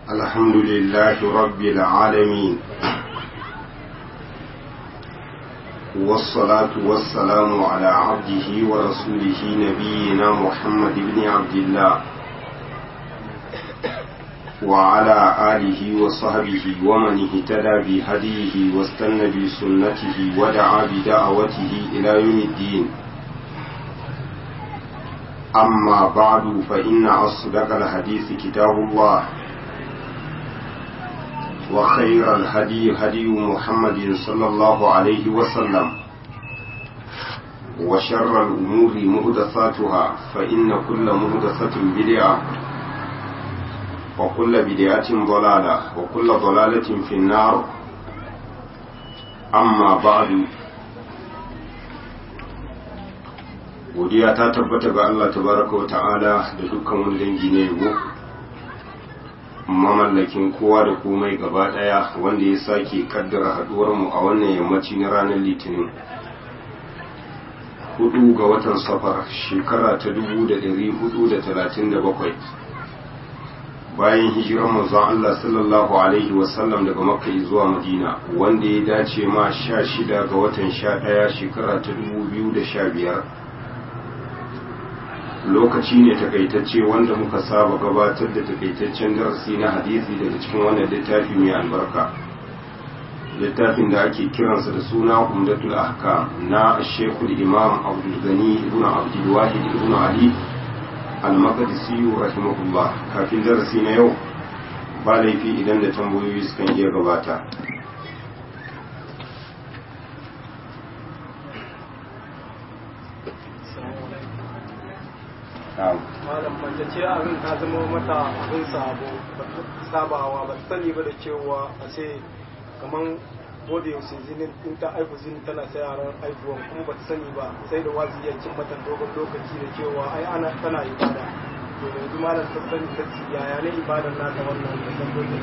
الحمد لله رب العالمين والصلاة والسلام على عبده ورسوله نبينا محمد بن عبد الله وعلى آله وصحبه ومن اهتدى بهديه واستنى بسنته ودعا بدعوته إلى يوم الدين أما بعد فإن أصدق الحديث كتاب الله وخير الهدي هدي محمد صلى الله عليه وسلم وشر الأمور مهدثاتها فإن كل مهدثة بدعة وكل بدعة ضلالة وكل ضلالة في النار أما بعد godiya ta tabbata ga Allah tabaraka wa ta'ala da dukkan wani dangi ne yabo mamallakin kowa da komai gaba daya wanda ya sake kaddara haduwar mu a wannan yammaci na ranar litinin hudu ga watan safar shekara ta dubu da dari hudu da talatin da bakwai bayan hijirar manzon Allah sallallahu alaihi wasallam daga makka zuwa madina wanda ya dace ma sha shida ga watan sha daya shekara ta dubu biyu da sha biyar lokaci ne takaitacce wanda muka saba gabatar da takaitaccen darasi na hadisi daga cikin wannan littafi mai albarka littafin da ake kiransa da suna umdatul ahkam na shekul imam abdul gani ibn abdul wahid ibn ali al-maqdisi rahimahullah kafin darasi na yau ba laifi idan da tambayoyi sukan iya gabata malam mace ce abin ta zama mata abin sabo sabawa ba sani ba da cewa a ce kaman ko da yaushe zinin in ta aiku zini tana sai yaran aibuwan kuma ba ta sani ba sai da wazi ya cin mata dogon lokaci da cewa ai ana tana ibada to yanzu malam ta sani ta ci yaya ne ibadan nata wannan da san dogon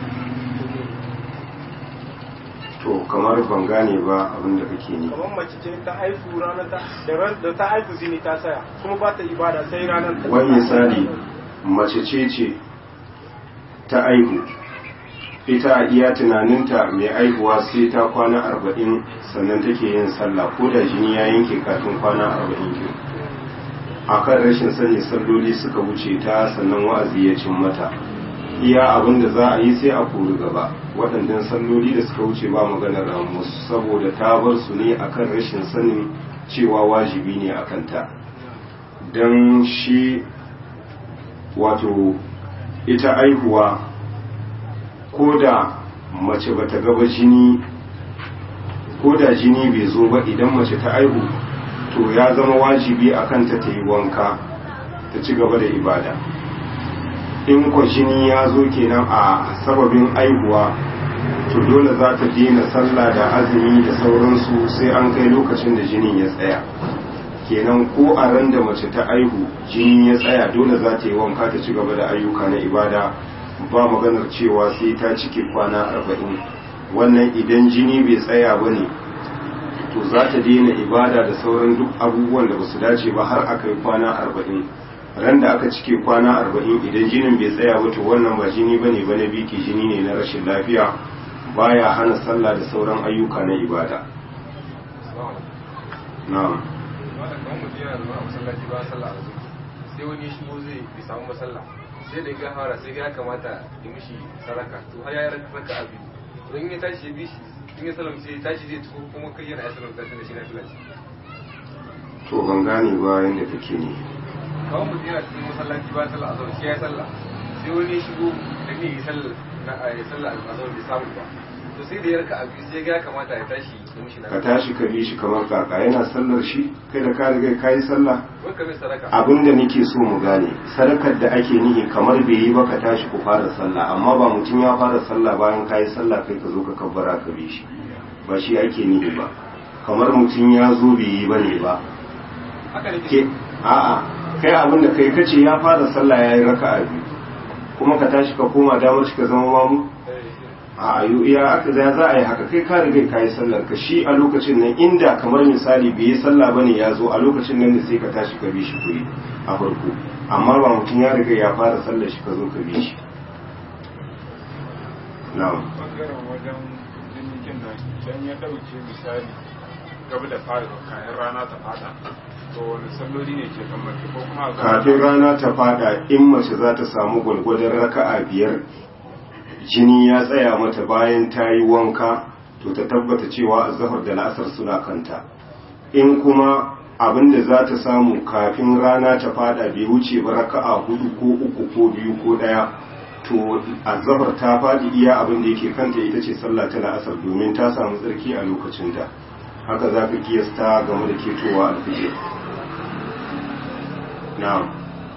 to kamar ban gane ba abin da kake ne kamar mace ce ta aiku ranar ta da ta aiku zini ta saya kuma ba ta ibada sai ranar ta wani misali mace ce ce ta aihu ita a iya tunaninta mai aihuwa sai ta kwana arba'in sannan take yin sallah ko da jini ya yanke kafin kwana arba'in ke a kan rashin sani salloli suka wuce ta sannan wa'azi ya cin mata iya abin da za a yi sai a kori gaba waɗannan salloli da suka wuce ba maganar ramus saboda ta bar su ne akan rashin sanin cewa wajibi ne a kanta don shi wato ita aihuwa ko da mace ba ta gaba jini ko da jini bai zo ba idan mace ta aihu to ya zama wajibi a kanta ta yi wanka ta ci gaba da ibada in kwa jini ya zo kenan a sababin aihuwa to dole za ta daina sallah da azumi da sauransu sai an kai lokacin da jinin ya tsaya kenan ko a ran da mace ta aihu jini ya tsaya dole za ta yi wanka ta ci gaba da ayyuka na ibada ba maganar cewa sai ta cike kwana arba'in wannan idan jini bai tsaya ba ne to za ta daina ibada da sauran duk abubuwan da ba su dace ba har aka yi kwana arba'in ran da aka cike kwana arba'in idan jinin bai tsaya ba to wannan ba jini ba ne ba na biki jini ne na rashin lafiya baya hana sallah da sauran ayyuka na ibada na'am sai wani shigo zai bi samu masalla sai da ga fara sai ya kamata ya mishi saraka to har ya raka abi don ya tashi ya bi shi in ya salam sai tashi zai tuko kuma kai yana ya salam da shi na filaci to ban gane ba yadda kake ne kawai mutum yana cikin masallaci ba sallah azhar shi ya sallah sai wani ya shigo da ne ya sallah na ya sallah azhar bai samu ba to sai da ya raka abi sai ga kamata ya tashi ya mishi na ka tashi ka bi shi kamar kaka yana sallar shi kai da ka riga ka yi sallah wai ka mai saraka abin da nake so mu gane sadakar da ake nihi kamar bai yi ba ka tashi ku fara sallah amma ba mutum ya fara sallah bayan ka yi sallah kai ka zo ka kabbara ka bi shi ba shi ake nihi ba kamar mutum ya zo bai yi ba ne ba haka ne ke a'a kai abin da kai kace ya fara sallah ya yi raka'a biyu kuma ka tashi ka koma damar shi ka zama mamu a ayu iya aka za za a yi haka kai ka riga ka yi sallar ka shi a lokacin nan inda kamar misali bai yi sallah bane ya zo a lokacin nan ne sai ka tashi ka bi shi kuri a farko amma ba mutum ya riga ya fara sallar shi ka zo ka bi shi na'am bangaren wajen jinikin nan idan ya ɗauke misali gaba da fara kayan rana ta fada to wani salloli ne ke kan mace ko kuma a kafin rana ta fada in mace za ta samu gwalgwadon raka'a biyar jini ya tsaya mata bayan ta yi wanka to ta tabbata cewa azhar da la'asar suna kanta in kuma abin da za ta samu kafin rana ta fada bai wuce ba raka'a hudu ko uku ko biyu ko daya to azhar ta fadi iya abin da yake kanta ita ce sallah ta la'asar domin ta samu tsarki a lokacin da haka za ka kiyasta game da ketowa alfijir na'am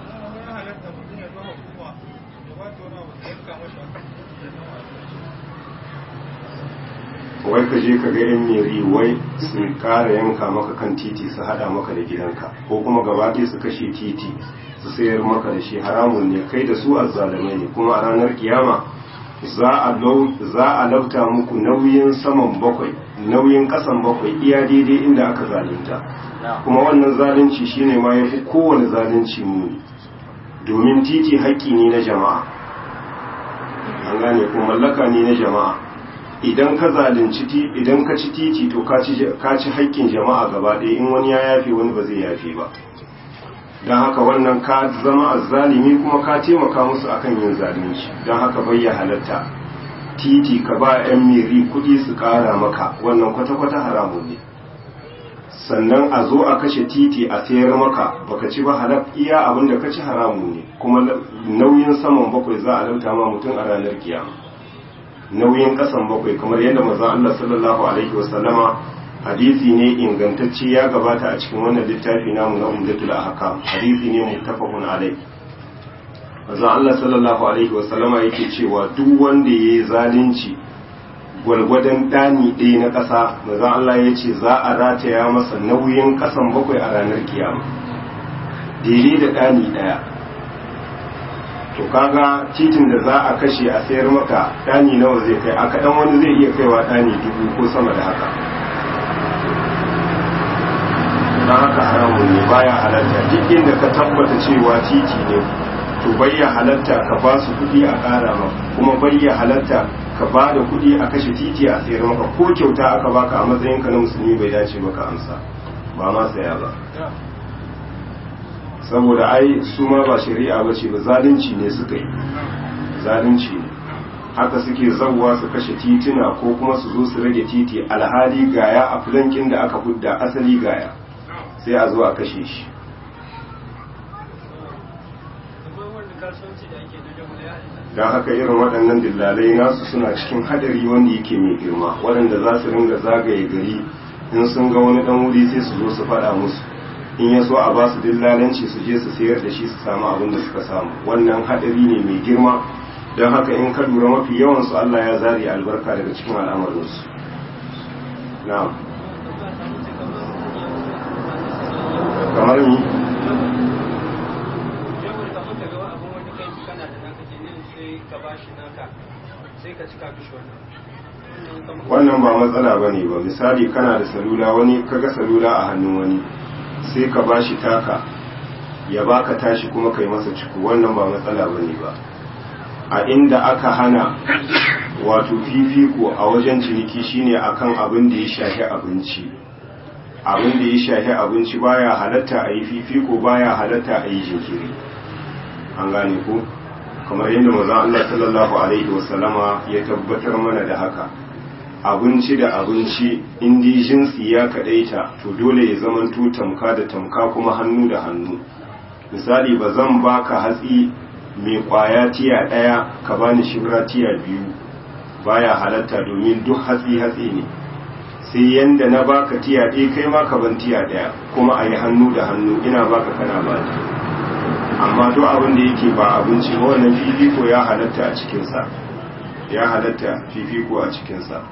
wai ka je ka ga yan meri wai su kara yanka maka kan titi su hada maka da gidanka ko kuma gaba ɗaya su kashe titi su sayar maka da shi haramun ne kai da su azzalumai ne kuma a ranar kiyama za a lau- za a lauta muku nauyin saman bakwai nauyin kasan bakwai iya daidai inda aka zalunta kuma wannan zalunci shine ma yafi kowane zalunci muni domin titi haƙƙi ne na jama'a an gane ko mallaka ne na jama'a idan ka zalunci ti idan ka ci titi to ka ci ka ci haƙƙin jama'a gaba ɗaya in wani ya yafe wani ba zai yafe ba don haka wannan ka zama azzalimi kuma ka taimaka musu akan yin zalunci don haka bai ya halatta titi ka ba 'yan miri kuɗi su ƙara maka wannan kwata-kwata haramun ne sannan a zo a kashe titi a sayar maka baka ci ba halak iya abin da ka ci haramun ne kuma nauyin saman bakwai za a lauta ma mutum a ranar kiyama nauyin kasan bakwai kamar yadda manzon Allah sallallahu alaihi wasallama hadisi ne ingantacce ya gabata a cikin wannan littafi namu na umdatul ahkam hadisi ne muttafaqun alai manzon Allah sallallahu alaihi wasallama yake cewa duk wanda yayi zalunci gwargwadon ɗani ɗaya na ƙasa manzon Allah ya ce za a rataya masa nauyin ƙasan bakwai a ranar kiyama daidai da ɗani ɗaya to kaga titin da za a kashe a sayar maka ɗani nawa zai kai a kaɗan wani zai iya kaiwa ɗani dubu ko sama da haka don haka haramun ne baya halatta duk inda ka tabbata cewa titi ne to bayya halatta ka ba su kuɗi a ƙara ma kuma bayya halatta ka ba da kuɗi a kashe titi a sayar maka ko kyauta aka baka a matsayinka na musulmi bai dace maka amsa ba ma saya ba saboda ai su ma ba shari'a ba ce ba zalunci ne suka yi zalunci ne haka suke zauwa su kashe tituna ko kuma su zo su rage titi alhali gaya a filankin da aka hudda asali gaya sai a zo a kashe shi don haka irin waɗannan dillalai nasu suna cikin hadari wanda yake mai girma waɗanda za su ringa zagaye gari in sun ga wani ɗan wuri sai su zo su faɗa musu in ya so a ba su dillalanci su je su sayar da shi su samu abin da suka samu wannan hadari ne mai girma don haka in ka lura mafi yawan su Allah ya zari albarka daga cikin al'amarinsu na'am kamar ni wannan ba matsala ba ne ba misali kana da salula wani kaga salula a hannun wani sai ka ba shi taka ya baka tashi kuma kai masa ciko wannan ba matsala ba ne ba a inda aka hana wato fifiko a wajen ciniki shine akan abin da ya shafi abinci abin da ya shafi abinci baya halatta a yi fifiko baya halatta a yi jinkiri an gane ku kamar yadda mazan Allah sallallahu alaihi wasallama ya tabbatar mana da haka abinci da abinci indi jinsi ya kadaita to dole ya zamanto tamka da tamka kuma hannu da hannu misali ba zan baka hatsi mai kwaya tiya daya ka bani shibra tiya biyu baya halatta domin duk hatsi hatsi ne sai yanda na baka tiya ɗaya kai ma ka ban tiya ɗaya kuma a yi hannu da hannu ina baka kana ba amma duk abin da yake ba abinci ba wannan fifiko ya halatta a cikinsa ya halatta fifiko a cikinsa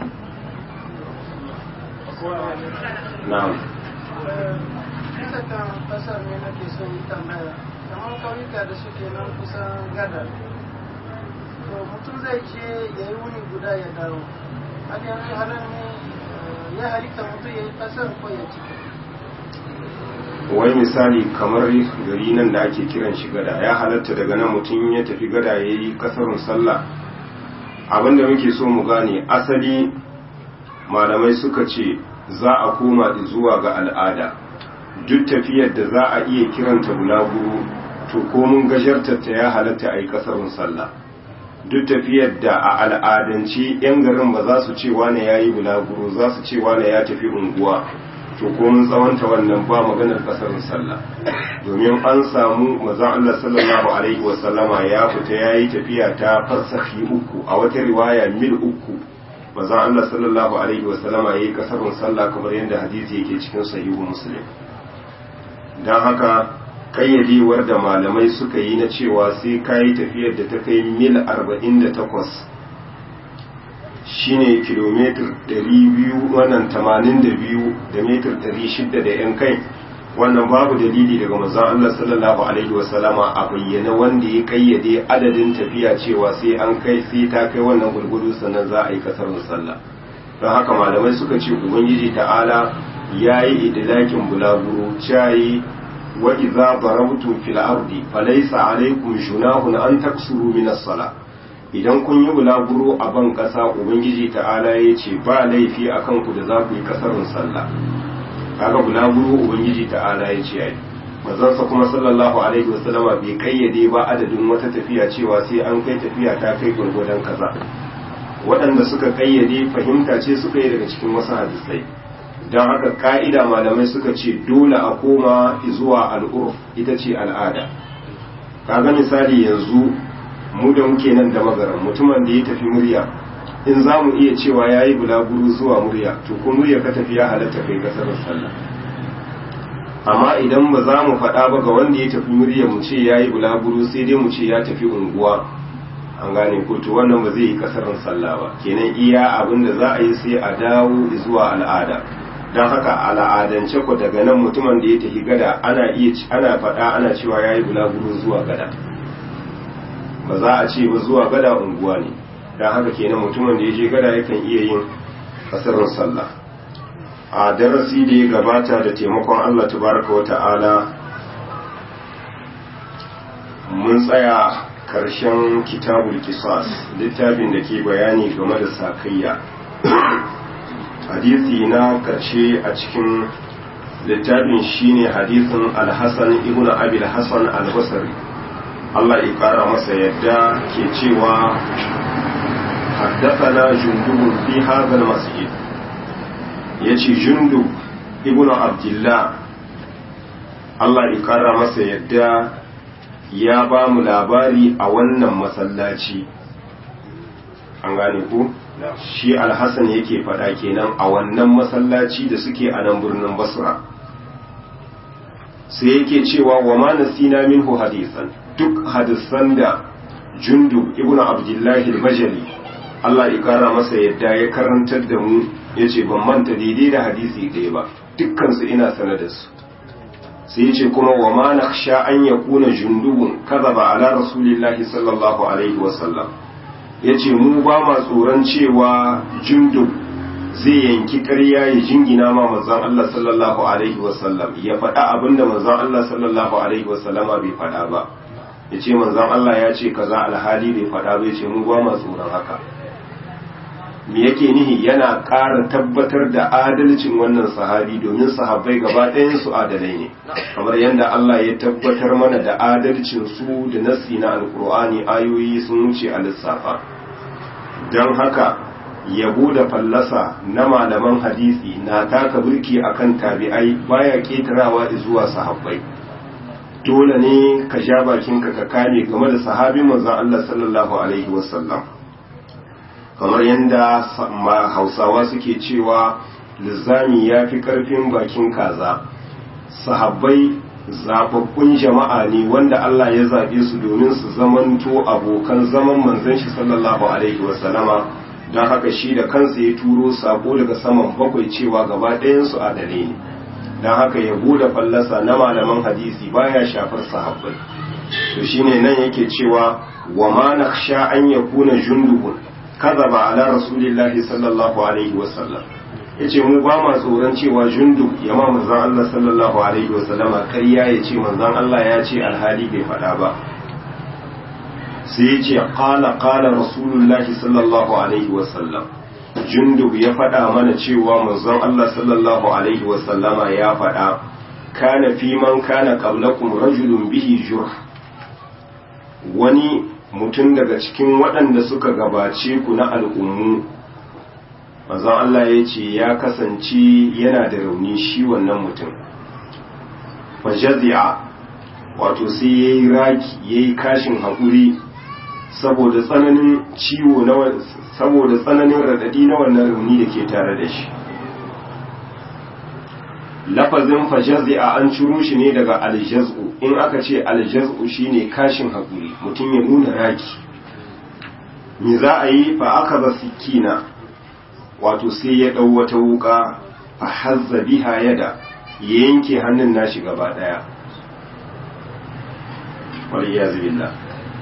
na'am bisa kan kasar ne nake son yi tambaya kamar kauyuka da suke nan kusan gadar to mutum zai ce ya yi wuni guda ya dawo har yanzu halar ne ya halitta mutum ya yi kasar ko ya cika wai misali kamar gari nan da ake kiran shi gada ya halatta daga nan mutum ya tafi gada ya yi kasarun sallah abinda muke so mu gane asali malamai suka ce za a koma zuwa ga al'ada duk tafiyar da za a iya kiranta bulaguro to ko mun gajartarta ya halatta a yi kasarun sallah duk tafiyar da a al'adance 'yan garin ba za su ce wane ya yi bulaguro za su ce wane ya tafi unguwa to ko mun tsawanta wannan ba maganar kasarun sallah domin an samu maza Allah sallallahu alaihi wasallama ya fita ya yi tafiya ta farsafi uku a wata riwaya mil uku maza Allah sallallahu alaihi wasallama ya yi kasarun sallah kamar yadda hadisi yake cikin sahihu muslim don haka kayyadewar da malamai suka yi na cewa sai ka yi tafiyar da ta kai mil 48 shine kilomitar 200 wannan 82 da mitar 600 da yan kai wannan babu dalili daga manzon Allah sallallahu alaihi wasallama a bayyana wanda ya kayyade adadin tafiya cewa sai an kai sai ta kai wannan gurgudu sannan za a yi kasar sallah don haka malamai suka ce ubangiji ta'ala ya yi idilakin bulaguro cayi wa idza darabtum fil ardi falaysa alaykum junahun an taksuru min as-sala idan kun yi bulaguro a ban kasa ubangiji ta'ala ya ce ba laifi akan ku da za ku yi kasarun sallah kaga bulaguro ubangiji ta'ala ya ce ai manzansa kuma sallallahu alaihi wasallama bai kayyade ba adadin wata tafiya cewa sai an kai tafiya ta kai gwargwadon kaza waɗanda suka kayyade fahimta ce suka yi daga cikin wasu hadisai don haka ka'ida malamai suka ce dole a koma zuwa al'urf ita ce al'ada kaga misali yanzu mu da muke nan da magaran mutumin da ya tafi murya in za mu iya cewa ya yi bulaguro zuwa murya to ko murya ka tafi ya halatta kai kasar sallah amma idan ba za mu faɗa ba ga wanda ya tafi murya mu ce ya yi bulaguro sai dai mu ce ya tafi unguwa an gane ko to wannan ba zai yi kasarin sallah ba kenan iya abin da za a yi sai a dawo zuwa al'ada don haka al'adance ku daga nan mutumin da ya tafi gada ana iya ana faɗa ana cewa ya yi bulaguro zuwa gada ba za a ce ba zuwa gada unguwa ne don haka kenan mutumin da ya je gada yakan iya yin kasarin sallah a darasi da ya gabata da taimakon Allah tabaraka wa ta'ala mun tsaya karshen kitabul kisas littafin da ke bayani game da sakayya hadisi na karshe a cikin littafin shine hadisin alhassan ibn abil hassan albasari Allah ya kara masa yadda ke cewa حدثنا جندب في هذا المسجد يجي جندب ابن عبد الله Allah ya kara masa yadda ya ba mu labari a wannan masallaci an gane ku shi alhassan yake faɗa kenan a wannan masallaci da suke a nan birnin basra sai yake cewa wa ma nasina minhu hadisan duk hadisan da jundub ibnu abdullahi al-bajali Allah ya kara masa yadda ya karantar da mu yace ban manta daidai da hadisi ɗaya ba dukkan su ina sanar da su sai yace kuma wa ma nakhsha an yakuna jundubun kadhaba ala rasulillahi sallallahu alaihi wasallam yace mu ba ma tsoron cewa jundub zai yanki ƙarya ya jingina ma manzon Allah sallallahu alaihi wasallam ya faɗa abinda manzon Allah sallallahu alaihi wasallama bai faɗa ba yace manzon Allah ya ce kaza alhali bai faɗa ba yace mu ba ma tsoron haka me yake nihi yana ƙara tabbatar da adalcin wannan sahabi domin sahabbai gaba ɗayan su adalai ne kamar yadda Allah ya tabbatar mana da adalcin su da nassi na alkur'ani ayoyi sun wuce a lissafa don haka yabo da fallasa na malaman hadisi na taka burki akan tabi'ai baya ketarawa zuwa sahabbai dole ne ka ja bakinka ka kame game da sahabin manzon Allah sallallahu alaihi wasallam kamar yadda hausawa suke cewa lizami ya fi karfin bakin kaza sahabbai zababbun jama'a ne wanda Allah ya zaɓe su domin su zamanto abokan zaman manzon shi sallallahu alaihi wasallama don haka shi da kansa ya turo sako daga saman bakwai cewa gaba ɗayansu adalai ne don haka ya da fallasa na malaman hadisi baya shafar sahabbai to shine nan yake cewa wa ma nakhsha an yakuna jundubun kazaba ala rasulillahi sallallahu alaihi wasallam yace mu ba ma tsoron cewa jundub ya ma manzon Allah sallallahu alaihi wasallama ƙarya ya ce manzon Allah ya ce alhali bai faɗa ba sai ya ce qala qala rasulullahi sallallahu alaihi wasallam jundub ya faɗa mana cewa manzon Allah sallallahu alaihi wasallama ya faɗa kana fi man kana qablakum rajulun bihi jurh wani mutum daga cikin waɗanda suka gabace ku na al'ummu manzon Allah ya ce ya kasance yana da rauni shi wannan mutum fajazi'a wato sai ya yi raki ya yi kashin haƙuri saboda tsananin ciwo na saboda tsananin raɗaɗi na wannan rauni da ke tare da shi lafazin fajazi'a an ciro shi ne daga aljaz'u in aka ce aljaz'u shine kashin haƙuri mutum ya nuna raki me za a yi fa aka ba sikina wato sai ya ɗau wata wuƙa fa hazza biha yada ya yanke hannun nashi gaba ɗaya waliyazu billah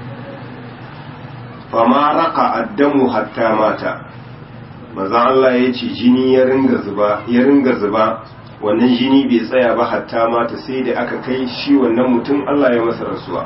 fa ma raka addamu hatta mata manzon Allah ya ce jini ya ringa zuba ya ringa zuba wannan jini bai tsaya ba hatta mata sai da aka kai shi wannan mutum Allah ya masa rasuwa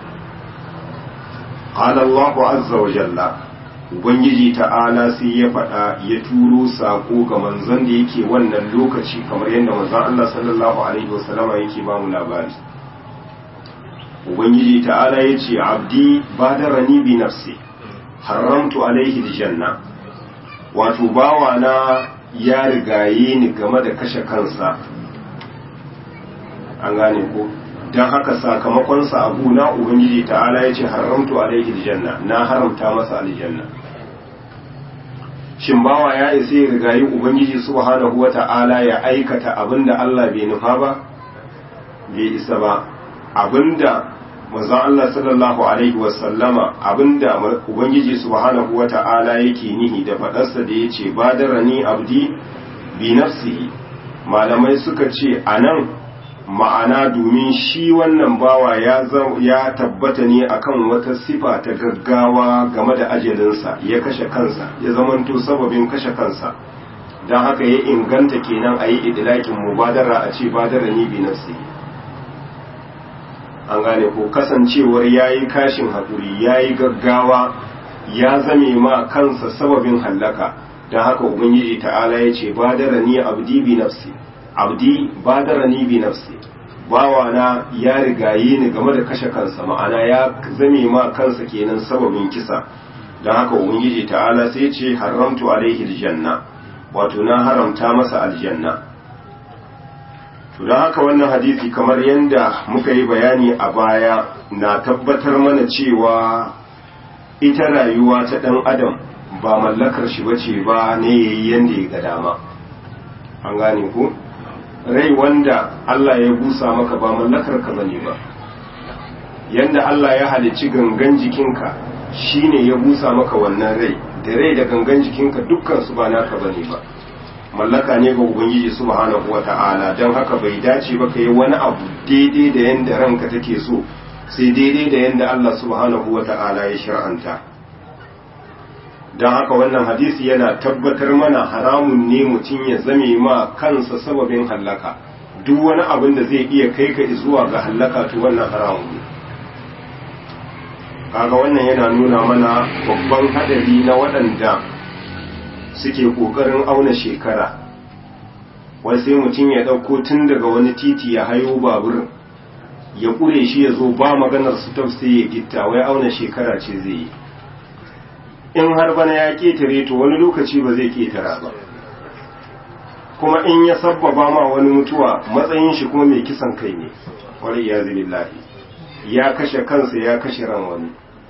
qala Allahu azza wa jalla ubangiji ta'ala sai ya faɗa ya turo sako ga manzon da yake wannan lokaci kamar yadda manzon Allah sallallahu alaihi wasallama yake ba mu labari ubangiji ta'ala ya ce abdi badarani bi nafsi haramtu alaihi aljanna wato bawa na ya rigaye ni game da kashe kansa an gane ko don haka sakamakonsa abu na ubangiji ta'ala ya ce haramtu alaihi aljanna na haramta masa aljanna shin bawa ya isa ya rigayi ubangiji subhanahu wa ta'ala ya aikata abinda Allah bai nufa ba bai isa ba abinda manzon Allah sallallahu alaihi wasallama abinda ubangiji subhanahu wa ta'ala yake nihi da fadarsa da yace badarani abdi bi nafsihi malamai suka ce anan ma'ana domin shi wannan bawa ya ya tabbata ne akan wata sifa ta gaggawa game da ajalinsa ya kashe kansa ya zamanto sababin kashe kansa don haka ya inganta kenan a yi idilakin mubadara a ce badara ni bi nafsi an gane ko kasancewar ya yi kashin haƙuri ya yi gaggawa ya zame ma kansa sababin hallaka don haka ubangiji ta'ala ya ce badara ni abdi bi nafsi abdi badarani bi nafsi bawana ya rigaye ni game da kashe kansa ma'ana ya zame ma kansa kenan sababin kisa don haka ubangiji ta'ala sai ce haramtu alaihi aljanna wato na haramta masa aljanna to don haka wannan hadisi kamar yadda muka yi bayani a baya na tabbatar mana cewa ita rayuwa ta ɗan adam ba mallakar shi bace ba ne yayi yanda ya ga dama an gane ku rai wanda Allah ya busa maka ba mallakar ka bane ba yanda Allah ya halicci gangan jikinka shine ya busa maka wannan rai da rai da gangan jikinka dukkan su ba naka bane ba mallaka ne ga ubangiji subhanahu wata'ala don haka bai dace ba ka yi wani abu daidai da yanda ranka take so sai daidai da yanda Allah subhanahu wata'ala ya shir'anta don haka wannan hadisi yana tabbatar mana haramun ne mutum ya zame ma kansa sababin hallaka duk wani abin da zai iya kai ka zuwa ga hallaka to wannan haramun ne kaga wannan yana nuna mana babban hadari na waɗanda suke ƙoƙarin auna shekara wai sai mutum ya ɗauko tun daga wani titi ya hayo babur ya ƙure shi ya zo ba maganar su sai ya gitta wai auna shekara ce zai yi in har bana ya ƙetare to wani lokaci ba zai ƙetara ba kuma in ya sabbaba ma wani mutuwa matsayin shi kuma mai kisan kai ne wani ya lillahi ya kashe kansa ya kashe ran wani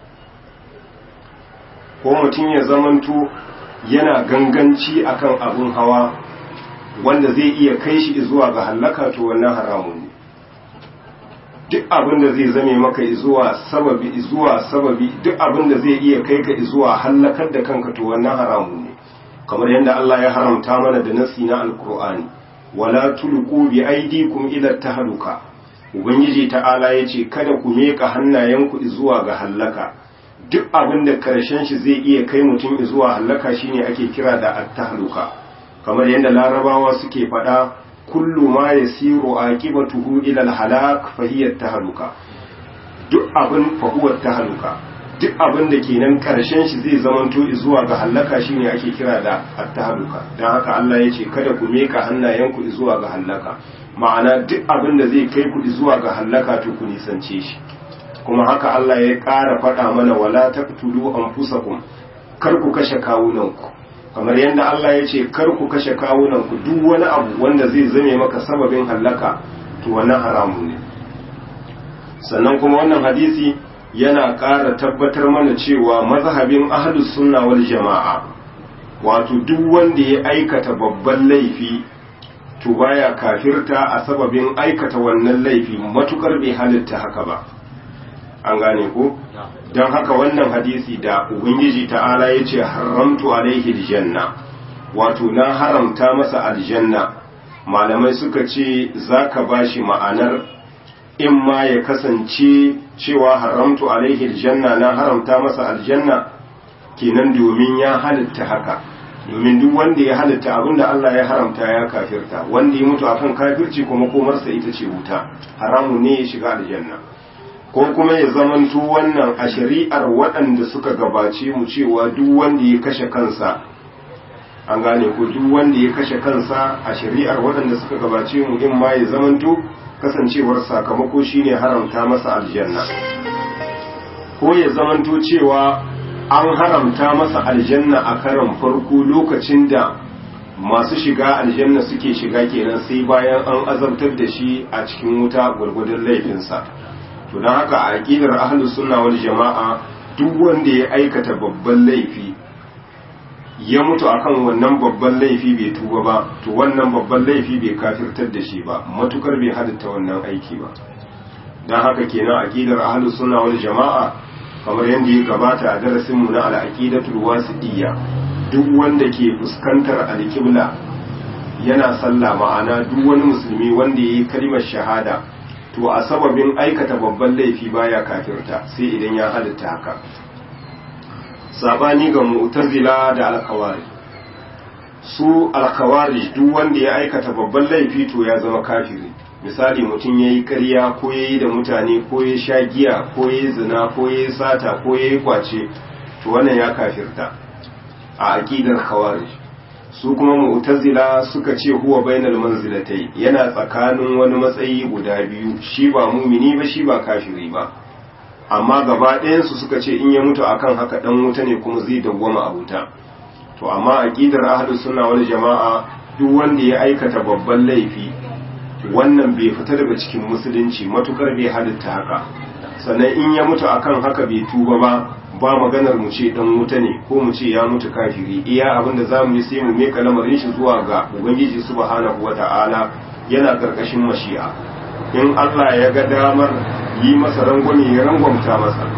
ko mutum ya zamanto yana ganganci akan abun hawa wanda zai iya kai shi zuwa ga hallaka to wannan haramun ne duk abin da zai zame maka zuwa sababi zuwa sababi duk abin da zai iya kai ka zuwa hallakar da kanka to wannan haramun ne kamar yadda Allah ya haramta mana da nasi na alkur'ani wala tulqu bi aydikum ila tahluka ubangiji ta'ala yace kada ku meka hannayenku zuwa ga hallaka duk abin da karshen shi zai iya kai mutum zuwa hallaka shine ake kira da at-tahluka kamar yadda larabawa suke faɗa kullu ma yasiru aqibatuhu ila al-halak fa hiya tahluka duk abin fa huwa tahluka duk abin da kenan karshen shi zai zamanto zuwa ga hallaka shine ake kira da attahaluka dan haka Allah ya ce kada ku meka hannayenku zuwa ga hallaka ma'ana duk abin da zai kai ku zuwa ga hallaka to ku nisance shi kuma haka Allah ya ƙara faɗa mana wala taqtulu anfusakum kar ku kashe kawunanku kamar yadda Allah ya ce kar ku kashe kawunanku duk wani abu wanda zai zame maka sababin hallaka to wannan haramun ne sannan kuma wannan hadisi yana ƙara tabbatar mana cewa mazhabin ahlus sunna wal jama'a wato duk wanda ya aikata babban laifi to baya kafirta a sababin aikata wannan laifi matukar bai halitta haka ba an gane ko don haka wannan hadisi da ubangiji ta'ala ya ce haramtu alaihi aljanna wato na haramta masa aljanna malamai suka ce za ka ba shi ma'anar in ma ya kasance cewa haramtu alaihi aljanna na haramta masa aljanna kenan domin ya halitta haka domin duk wanda ya halitta abinda Allah ya haramta ya kafirta wanda ya mutu akan kafirci kuma komarsa ita ce wuta haramu ne ya shiga aljanna ko kuma ya zamanto wannan a shari'ar waɗanda suka gabace mu cewa duk wanda ya kashe kansa an gane ko duk wanda ya kashe kansa a shari'ar waɗanda suka gabace mu in ma ya zamanto kasancewar sakamako shine haramta masa aljanna ko ya zamanto cewa an haramta masa aljanna a karan farko lokacin da masu shiga aljanna suke shiga kenan sai bayan an azabtar da shi a cikin wuta gwargwadon laifinsa to don haka a aƙidar ahlus sunna wal jama'a duk wanda ya aikata babban laifi ya mutu akan wannan babban laifi bai tuba ba to wannan babban laifi bai kafirtar da shi ba matukar bai halitta wannan aiki ba don haka kenan aƙidar ahlus sunna wal jama'a kamar yadda ya gabata a darasin mu na al-aqidatul wasidiyya duk wanda ke fuskantar alƙibla yana sallah ma'ana duk wani musulmi wanda yayi kalmar shahada to a sababin aikata babban laifi baya kafirta sai idan ya halitta haka sabani ga mu'tazila da alkawari su alkawari duk wanda ya aikata babban laifi to ya zama kafiri misali mutum ya yi ƙarya ko ya yi da mutane ko ya sha giya ko ya yi zina ko ya yi sata ko ya yi kwace to wannan ya kafirta a aƙidar kawari su kuma mu'tazila suka ce huwa bainal manzilatai yana tsakanin wani matsayi guda biyu shi ba mumini ba shi ba kafiri ba amma gaba ɗayansu suka ce in ya mutu akan haka dan wuta ne kuma zai dawwama a wuta to amma aqidar ahlus sunna wal jama'a duk wanda ya aikata babban laifi wannan bai fita daga cikin musulunci matukar bai halitta haka sannan in ya mutu akan haka bai tuba ba ba maganar mu ce dan wuta ne ko mu ce ya mutu kafiri iya abinda zamu yi sai mu meka lamarin shi zuwa ga ubangiji subhanahu wata'ala yana karkashin mashi'a in Allah ya ga damar yi masa rangwame ya rangwamta masa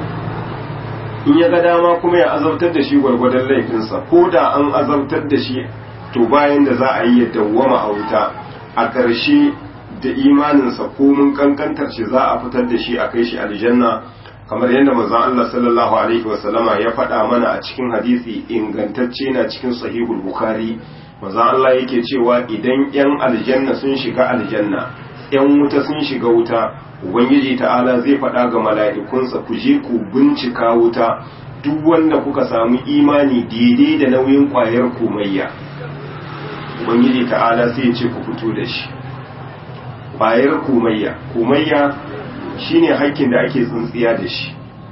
in ya ga dama kuma ya azabtar da shi gwargwadon laifinsa ko da an azabtar da shi to bayan da za a yi ya dawwama a wuta a ƙarshe da imaninsa ko mun kankantar shi za a fitar da shi a kai shi aljanna kamar yadda manzon Allah sallallahu alaihi wasallama ya faɗa mana a cikin hadisi ingantacce na cikin sahihul bukhari manzon Allah yake cewa idan yan aljanna sun shiga aljanna yan wuta sun shiga wuta ubangiji ta'ala zai faɗa ga mala'ikunsa ku je ku bincika wuta duk wanda kuka samu imani daidai da nauyin ƙwayar komayya ubangiji ta'ala sai ya ce ku fito da shi ƙwayar komayya komayya shine hakkin da ake tsintsiya da shi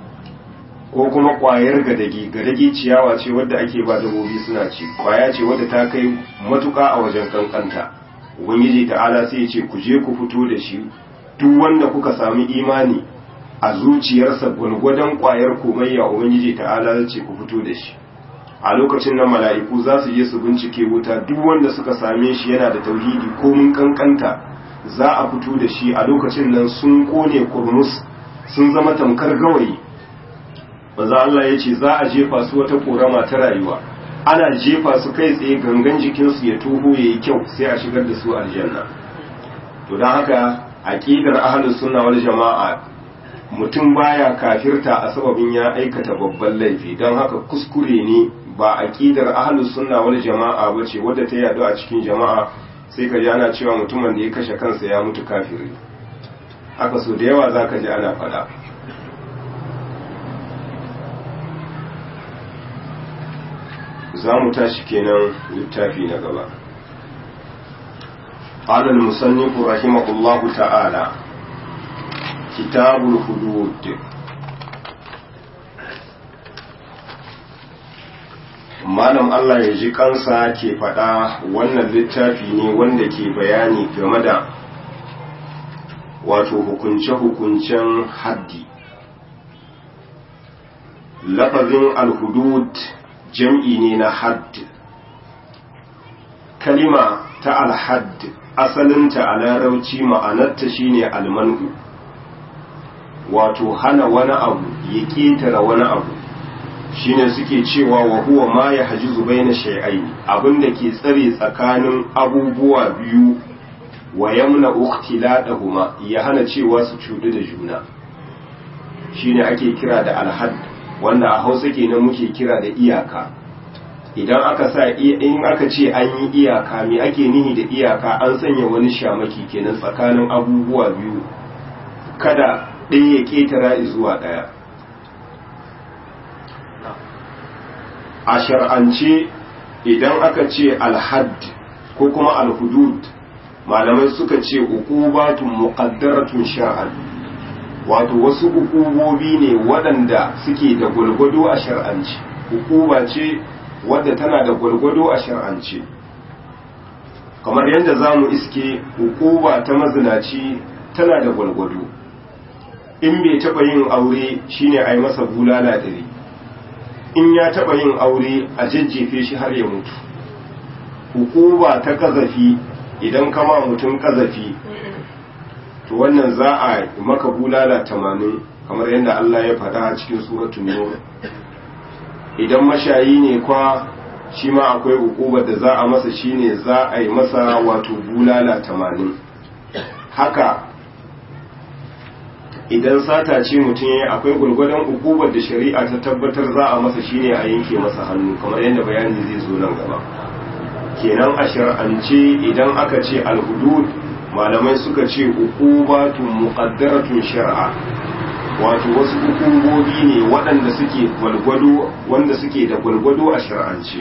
ko kuma ƙwayar gadagi gadagi ciyawa ce wadda ake ba dabobi suna ci ƙwaya ce wadda ta kai matuƙa a wajen kankanta ubangiji ta'ala sai ya ce ku je ku fito da shi duk wanda kuka sami imani a zuciyarsa gwargwadon ƙwayar komayya ubangiji ta'ala ya ce ku fito da shi a lokacin nan mala'iku za su je su bincike wuta duk wanda suka same shi yana da tauhidi ko mun kankanta za a fito da shi a lokacin nan sun kone kurmus sun zama tamkar gawayi maza Allah ya ce za a jefa su wata korama ta rayuwa ana jefa su kai tsaye gangan jikinsu ya toho ya yi kyau sai a shigar da su aljanna to don haka aqidar ahlus sunna wal jama'a mutum baya kafirta a sababin ya aikata babban laifi don haka kuskure ne ba aqidar ahlus sunna wal jama'a bace wadda ta yadu a cikin jama'a sai ka ji ana cewa mutumin da ya kashe kansa ya mutu kafiri haka so da yawa zaka ji ana faɗa za mu tashi kenan littafi na gaba قال المصنف رحمه الله تعالى كتاب الحدود malam Allah ya ji kansa ke faɗa wannan littafi ne wanda ke bayani game da wato hukunce-hukuncen haddi lafazin alhudud jam'i ne na hadd kalima ta alhadd asalinta a larauci ma'anarta shine almanu wato hana wani abu ya ƙetare wani abu shine suke cewa wa huwa ma ya hajizu baina shay'aini abinda ke tsare tsakanin abubuwa biyu wa yamna ukhtiladahuma ya hana cewa su cudu da juna shine ake kira da alhad wanda a Hausa kenan muke kira da iyaka idan aka sa in aka ce an yi iyaka me ake nihi da iyaka an sanya wani shamaki kenan tsakanin abubuwa biyu kada ɗaya ya ketara zuwa ɗaya a shar'ance idan aka ce alhad ko kuma alhudud malamai suka ce uqubatun muqaddaratun shar'an wato wasu ukubobi ne waɗanda suke da gwalgwado a shar'ance ukuba ce wadda tana da gwalgwado a shar'ance kamar yadda za mu iske ukuba ta mazinaci tana da gwalgwado in bai taɓa yin aure shine a yi masa bulala ɗari in ya taɓa yin aure a jajjefe shi har ya mutu hukuba ta kazafi idan kama mutum kazafi to wannan za a maka bulala tamanin kamar yadda Allah ya faɗa a cikin suratun nur idan mashayi ne kwa shi ma akwai hukubar da za a masa shine za a yi masa wato bulala tamanin haka idan sata ce mutum ya akwai gwargwadon hukumar da shari'a ta tabbatar za a masa shine a yanke masa hannu kamar yadda bayani zai zo nan gaba kenan a shar'ance idan aka ce alhudud malamai suka ce hukubatun muqaddaratun shar'a wato wasu hukumomi ne waɗanda suke gwalgwado wanda suke da gwalgwado a shar'ance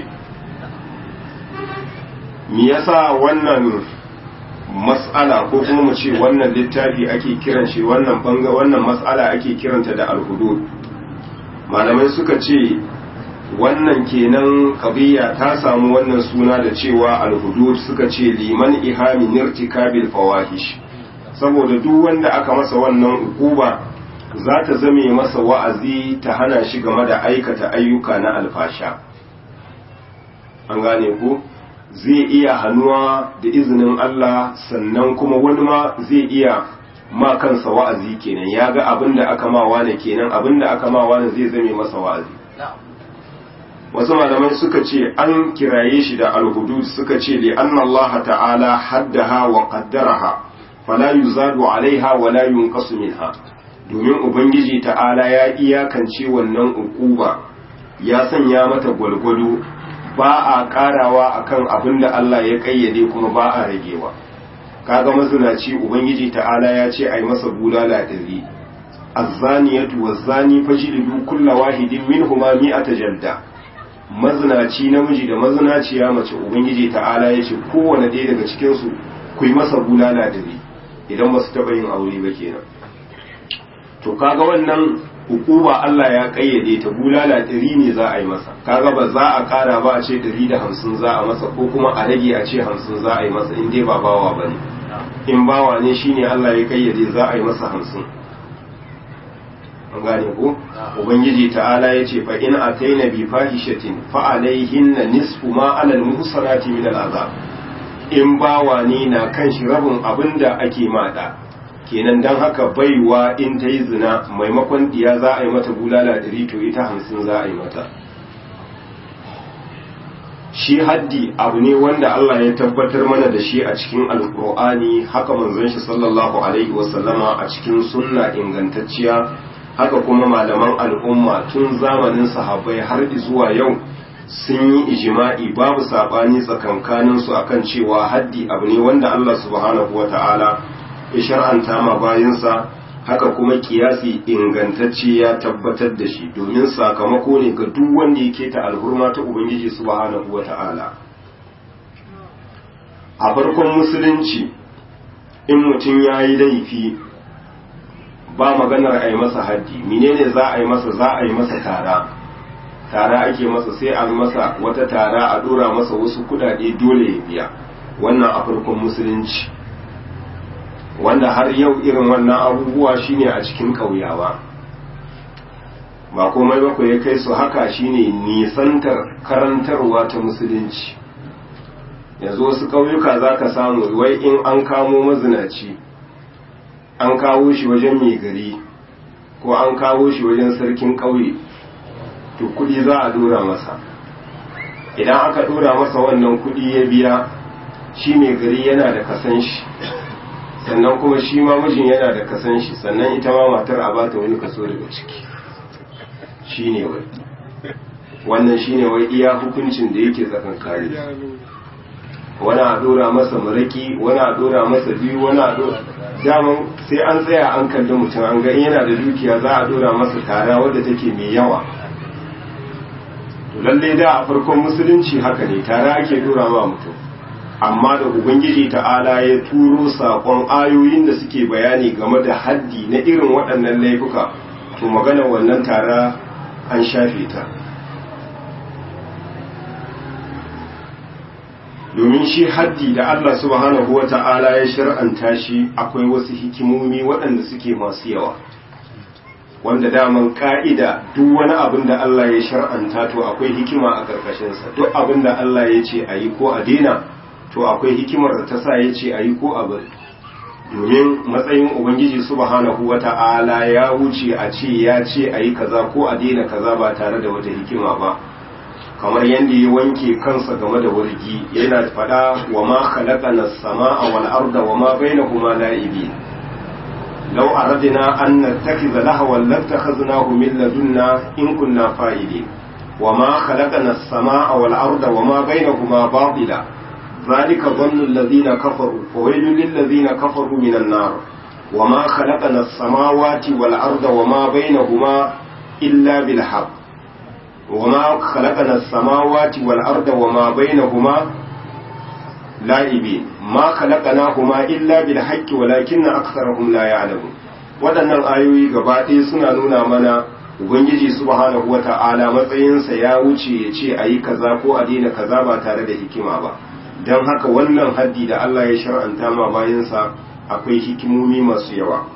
me yasa wannan mas'ala ko kuma mu ce wannan littafi ake kiran shi wannan banga wannan mas'ala ake kiranta da alhudud malamai suka ce wannan kenan qadiyya ta samu wannan suna da cewa alhudud suka ce liman ihami nirtikabil fawahish saboda duk wanda aka masa wannan ukuba za ta zame masa wa'azi ta hana shi game da aikata ayyuka na alfasha an gane ku zai iya hannuwa da izinin Allah sannan kuma wani ma zai iya ma kansa wa'azi kenan ya ga abin da aka ma wane kenan abin da aka ma wane zai zame masa wa'azi wasu malamai suka ce an kiraye shi da alhudud suka ce li anna Allah ta'ala haddaha wa qaddaraha fala yuzadu alaiha wa la yunqasu minha domin ubangiji ta'ala ya iyakance wannan ukuba ya sanya mata gwalgwado ba a karawa akan abin da Allah ya kayyade kuma ba a ragewa kaga mazinaci ubangiji ta'ala ya ce ai masa bulala dari azzaniyatu wazzani fajlidu kulla wahidin minhuma mi'ata jalda mazinaci namiji da mazinaciya mace ubangiji ta'ala ya ce kowane ɗaya daga cikin su ku yi masa bulala dari idan ba su taɓa yin aure ba kenan to kaga wannan hukuma Allah ya kayyade ta bulala ɗari ne za a yi masa kaga ba za a ƙara ba a ce ɗari da hamsin za a masa ko kuma a rage a ce hamsin za a yi masa in dai ba bawa ba ne in bawa ne shine Allah ya kayyade za a yi masa hamsin an gane ko ubangiji ta'ala ya ce fa in ataina bi fahishatin fa alaihinna nisfu ma alal muhsanati min al'azab in bawa ne na kan shi rabin abinda ake mada kenan don haka baiwa in ta yi zina maimakon diya za a yi mata bulala ɗari to ita hamsin za a yi mata shi haddi abu ne wanda Allah ya tabbatar mana da shi a cikin alkur'ani haka manzon shi sallallahu alaihi wasallama a cikin sunna ingantacciya haka kuma malaman al'umma tun zamanin sahabbai har zuwa yau sun yi ijima'i babu saɓani tsakankaninsu akan cewa haddi abu ne wanda Allah subhanahu wa ta'ala ya shar'anta ma bayansa haka kuma kiyasi ingantacce ya tabbatar da shi domin sakamako ne ga duk wanda ya keta alhurma ta ubangiji subhanahu wata'ala a farkon musulunci in mutum ya yi laifi ba maganar a yi masa haddi menene za a yi masa za a yi masa tara tara ake masa sai a masa wata tara a dora masa wasu kudade dole ya biya wannan a farkon musulunci wanda har yau irin wannan abubuwa shine a cikin kauyawa ba komai ba ya kai su haka shine nisantar karantarwa ta musulunci yanzu wasu ƙauyuka za ka samu wai in an kamo mazinaci an kawo shi wajen mai gari ko an kawo shi wajen sarkin ƙauye to kudi za a dora masa idan aka dora masa wannan kudi ya biya shi mai gari yana da kasan shi sannan kuma shi ma mijin yana da kasan shi sannan ita ma matar a bata wani kaso daga ciki shi ne wai wannan shi ne wai iya hukuncin da yake tsakankari wani a dora masa maraki wani a dora masa biyu wani a dora daman sai an tsaya an kalli mutum an ga yana da dukiya za a dora masa tara wadda take mai yawa to lalle da a farkon musulunci haka ne tara ake dora ma mutum amma da ubangiji ta'ala ya turo saƙon ayoyin da suke bayani game da haddi na irin waɗannan laifuka to magana wannan tara an shafe ta domin shi haddi da Allah subhanahu wa ta'ala ya shar'anta shi akwai wasu hikimomi waɗanda suke masu yawa wanda daman ka'ida duk wani abin da Allah ya shar'anta to akwai hikima a ƙarƙashinsa duk abin da Allah ya ce a yi ko a daina to akwai hikimar da ta sa ya ce a yi ko a bari domin matsayin ubangiji subhanahu wa ta'ala ya wuce a ce ya ce a yi kaza ko a daina kaza ba tare da wata hikima ba kamar yadda ya wanke kansa game da wargi yana faɗa wa ma khalaqana as-samaa wal arda wa ma bainahuma la'ibin law aradna an nattakhidha lahwan lattakhadnahu min ladunna in kunna fa'ilin wa ma khalaqana as-samaa wal arda wa ma bainahuma batila ذلك ظن الذين كفروا فويل للذين كفروا من النار وما خلقنا السماوات والأرض وما بينهما إلا بالحق وما خلقنا السماوات والأرض وما بينهما لاعبين ما خلقناهما إلا بالحق ولكن أكثرهم لا يعلمون waɗannan ayoyi gaba ɗaya suna nuna mana ubangiji subhanahu wata'ala matsayinsa ya wuce ya ce a yi kaza ko a daina kaza ba tare da hikima ba don haka wannan haddi da Allah ya shar'anta ma bayansa akwai hikimomi masu yawa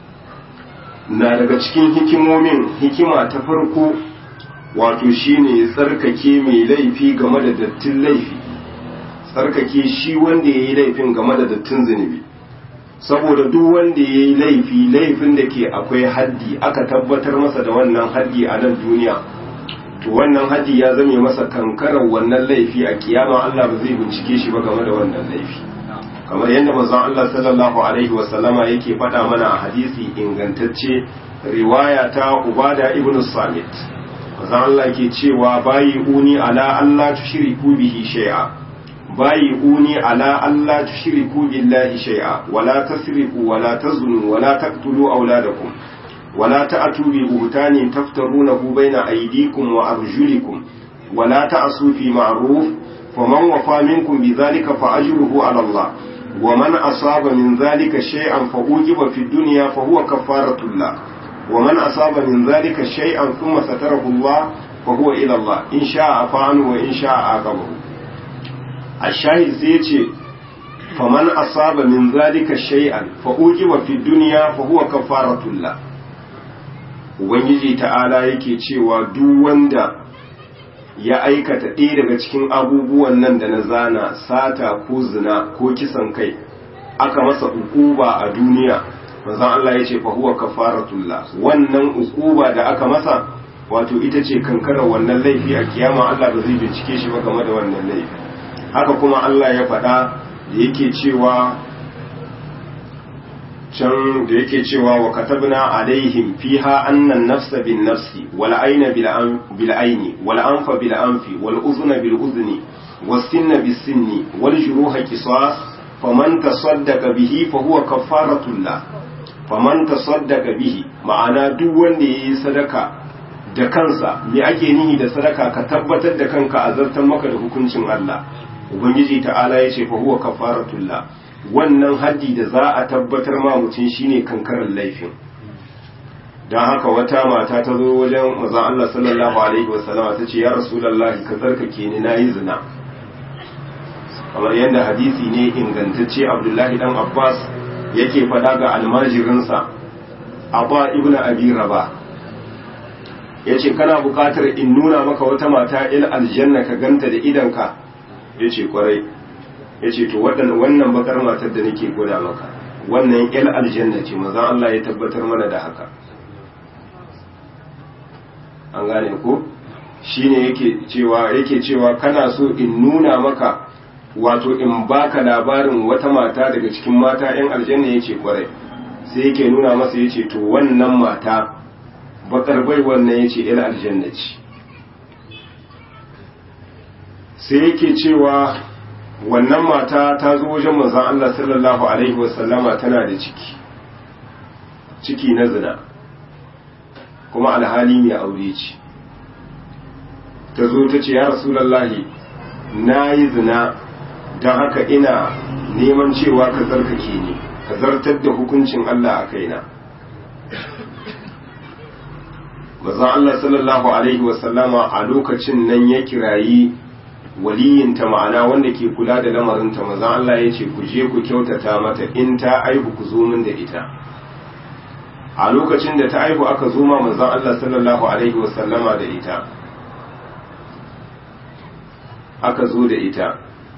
na daga cikin hikimomin hikima ta farko wato shine tsarkake mai laifi game da dattin laifi tsarkake shi wanda ya yi laifin game da dattin zunubi saboda duk wanda ya yi laifi laifin da ke akwai haddi aka tabbatar masa da wannan haddi a nan duniya to wannan haddi ya zame masa kankarar wannan laifi a kiyama Allah ba zai bincike shi ba game da wannan laifi kamar yadda manzon Allah sallallahu alaihi wa sallama yake faɗa mana a hadisi ingantacce riwaya ta Ubada ibn Samit manzon Allah ke cewa bayi uni ala Allah tushriku bihi shay'a bayi uni ala Allah tushriku billahi shay'a wala tasriqu wala tazunu wala taqtulu auladakum ولا تأتوا ببهتان تفترونه بين أيديكم وأرجلكم ولا تعصوا في معروف فمن وفى منكم بذلك فأجره على الله ومن أصاب من ذلك شيئا فأوجب في الدنيا فهو كفارة الله ومن أصاب من ذلك شيئا ثم ستره الله فهو إلى الله إن شاء عفا عنه وإن شاء عاقبه الشاهد سيتي فمن أصاب من ذلك شيئا فأوجب في الدنيا فهو كفارة الله ubangiji ta'ala yake cewa duk wanda ya aikata ɗaya daga cikin abubuwan nan da na zana sata ko zina ko kisan kai aka masa ukuba a duniya manzon Allah ya ce fa huwa kafaratullah wannan ukuba da aka masa wato ita ce kankarar wannan laifi a kiyama Allah ba zai bincike shi ba game da wannan laifi haka kuma Allah ya faɗa da yake cewa can da yake cewa wa katabna alaihim fiha annan nafsa bin nafsi wal ayna bil ayni wal anfa bil anfi wal udhuna bil udhni was sinna bis sinni wal juruha qisas faman tasaddaqa bihi fa huwa kafaratun la faman tasaddaqa bihi ma'ana duk wanda yayi sadaka da kansa me ake nihi da sadaka ka tabbatar da kanka a zartan maka da hukuncin Allah ubangiji ta'ala ya ce fa huwa kafaratullah wannan haddi da za a tabbatar ma mutum shine kankarar laifin don haka wata mata ta zo wajen maza Allah sallallahu alaihi wasallama ta ce ya rasulullahi ka tsarkake ni nayi zina kamar yadda hadisi ne ingantacce Abdullahi dan Abbas yake faɗa ga almajirinsa Abba ibn Abi Rabah yace kana buƙatar in nuna maka wata mata il aljanna ka ganta da idanka yace kwarai yace to wannan bakar matar da nake gwada maka wannan il aljanna ce manzon Allah ya tabbatar mana da haka an gane ko shine yake cewa yake cewa kana so in nuna maka wato in baka labarin wata mata daga cikin mata yan aljanna yace kwarai sai yake nuna masa yace to wannan mata bakar bai wannan yace il aljanna ce sai yake cewa wannan mata ta zo wajen manzon Allah sallallahu alaihi wasallama tana da ciki ciki na zina kuma alhali mai aure ce ta zo ta ce ya rasulallahi na yi zina don haka ina neman cewa ka zarkake ni ka zartar da hukuncin Allah a kaina mazan Allah sallallahu Alaihi wasallama a lokacin nan ya kirayi waliyinta ma'ana wanda ke kula da lamarinta mazan Allah ya ce ku je ku kyautata mata in ta aihu ku zo min da ita a lokacin da ta aihu aka zo ma manzon Allah sallallahu alaihi wasallama da ita aka zo da ita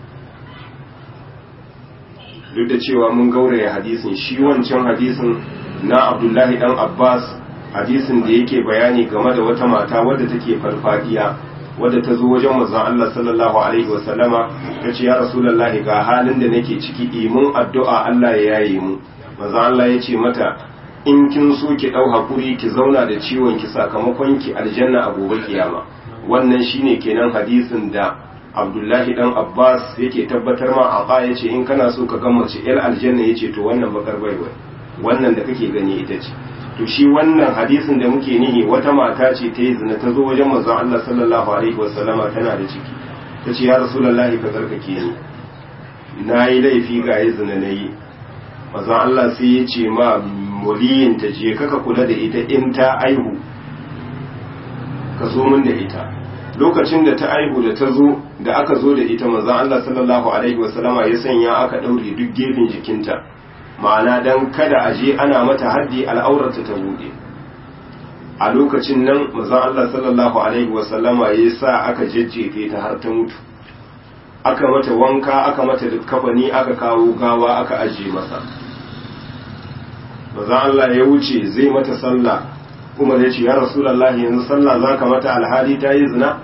duk da cewa mun gauraya hadisin shi wancan hadisin na Abdullahi dan Abbas hadisin da yake bayani game da wata mata wadda take farfadiya wadda ta zo wajen manzon Allah sallallahu alaihi wasallama ta ce ya rasulullahi ga halin da nake ciki imun addu'a Allah ya yaye mu manzon Allah ya ce mata in kin so ki dau hakuri ki zauna da ciwon ki sakamakon ki aljanna a gobe kiyama wannan shine kenan hadisin da Abdullahi dan Abbas yake tabbatar ma Aqa yace in kana so ka ga mace el aljanna yace to wannan bakar baiwa wannan da kake gani ita ce to shi wannan hadisin da muke nihi wata mata ce ta yi zina ta zo wajen manzon Allah sallallahu alaihi wasallama tana da ciki ta ce ya rasulullahi ka zarkake ni na yi laifi ga yi zina na yi manzon Allah sai ya ce ma waliyin ta je kaka kula da ita in ta aihu ka zo min da ita lokacin da ta aihu da ta zo da aka zo da ita manzon Allah sallallahu alaihi wasallama ya sanya aka daure duk gefen jikinta ma'ana dan kada a je ana mata haddi al'aurarta ta bude a lokacin nan manzon Allah sallallahu alaihi wasallama ya sa aka jajjefe ta har ta mutu aka mata wanka aka mata kafani aka kawo gawa aka ajiye masa manzon Allah ya wuce zai mata sallah kuma ya ce ya rasulullahi yanzu sallah zaka mata alhali ta yi zina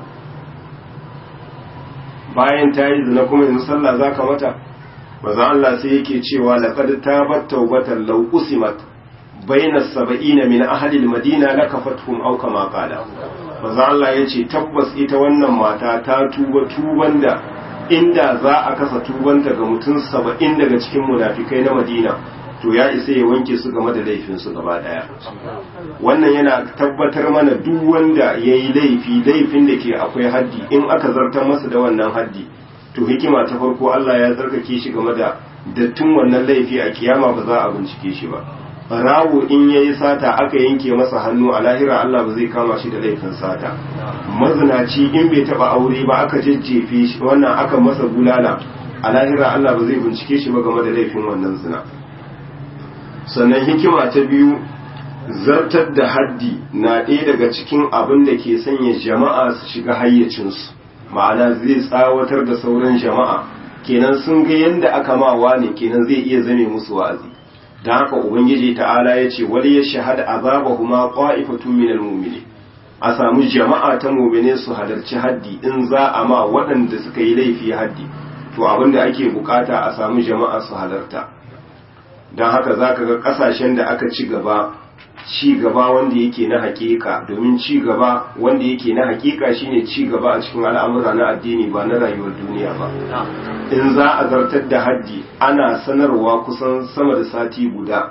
bayan ta yi zina kuma yanzu sallah zaka mata maza Allah sai yake cewa laqad tabat tawbatan law usimat bayna sab'ina min ahli al-madina lakafathum aw kama qala maza Allah yace tabbas ita wannan mata ta tuba tuban da inda za a kasa tubanta ga mutum saba'in daga cikin munafikai na Madina to ya isa ya wanke su game da laifin su gaba daya wannan yana tabbatar mana duk wanda yayi laifi laifin da ke akwai haddi in aka zartar masa da wannan haddi to hikima ta farko Allah ya tsarkake shi game da dattin wannan laifi a kiyama ba za a bincike shi ba barawo in yayi sata aka yanke masa hannu a lahira Allah ba zai kama shi da laifin sata mazinaci in bai taba aure ba aka jejjefe shi wannan aka masa bulala a lahira Allah ba zai bincike shi ba game da laifin wannan zina sannan hikima ta biyu zartar da haddi na ɗaya daga cikin abin da ke sanya jama'a su shiga hayyacinsu ma'ana zai tsawatar da sauran jama'a kenan sun ga yadda aka mawa ne kenan zai iya zame musu wa'azi don haka ubangiji ta'ala ya ce wani ya shahada azabahuma qa'ifatun minal mu'minin a samu jama'a ta mu'mine su halarci haddi in za a ma waɗanda suka yi laifi haddi to abinda ake bukata a samu jama'a su halarta don haka zaka ga ƙasashen da aka ci gaba ci gaba wanda yake na hakika domin ci gaba wanda yake na hakika shine ci gaba a cikin al'amura na addini ba na rayuwar duniya ba in za a zartar da haddi ana sanarwa kusan sama da sati guda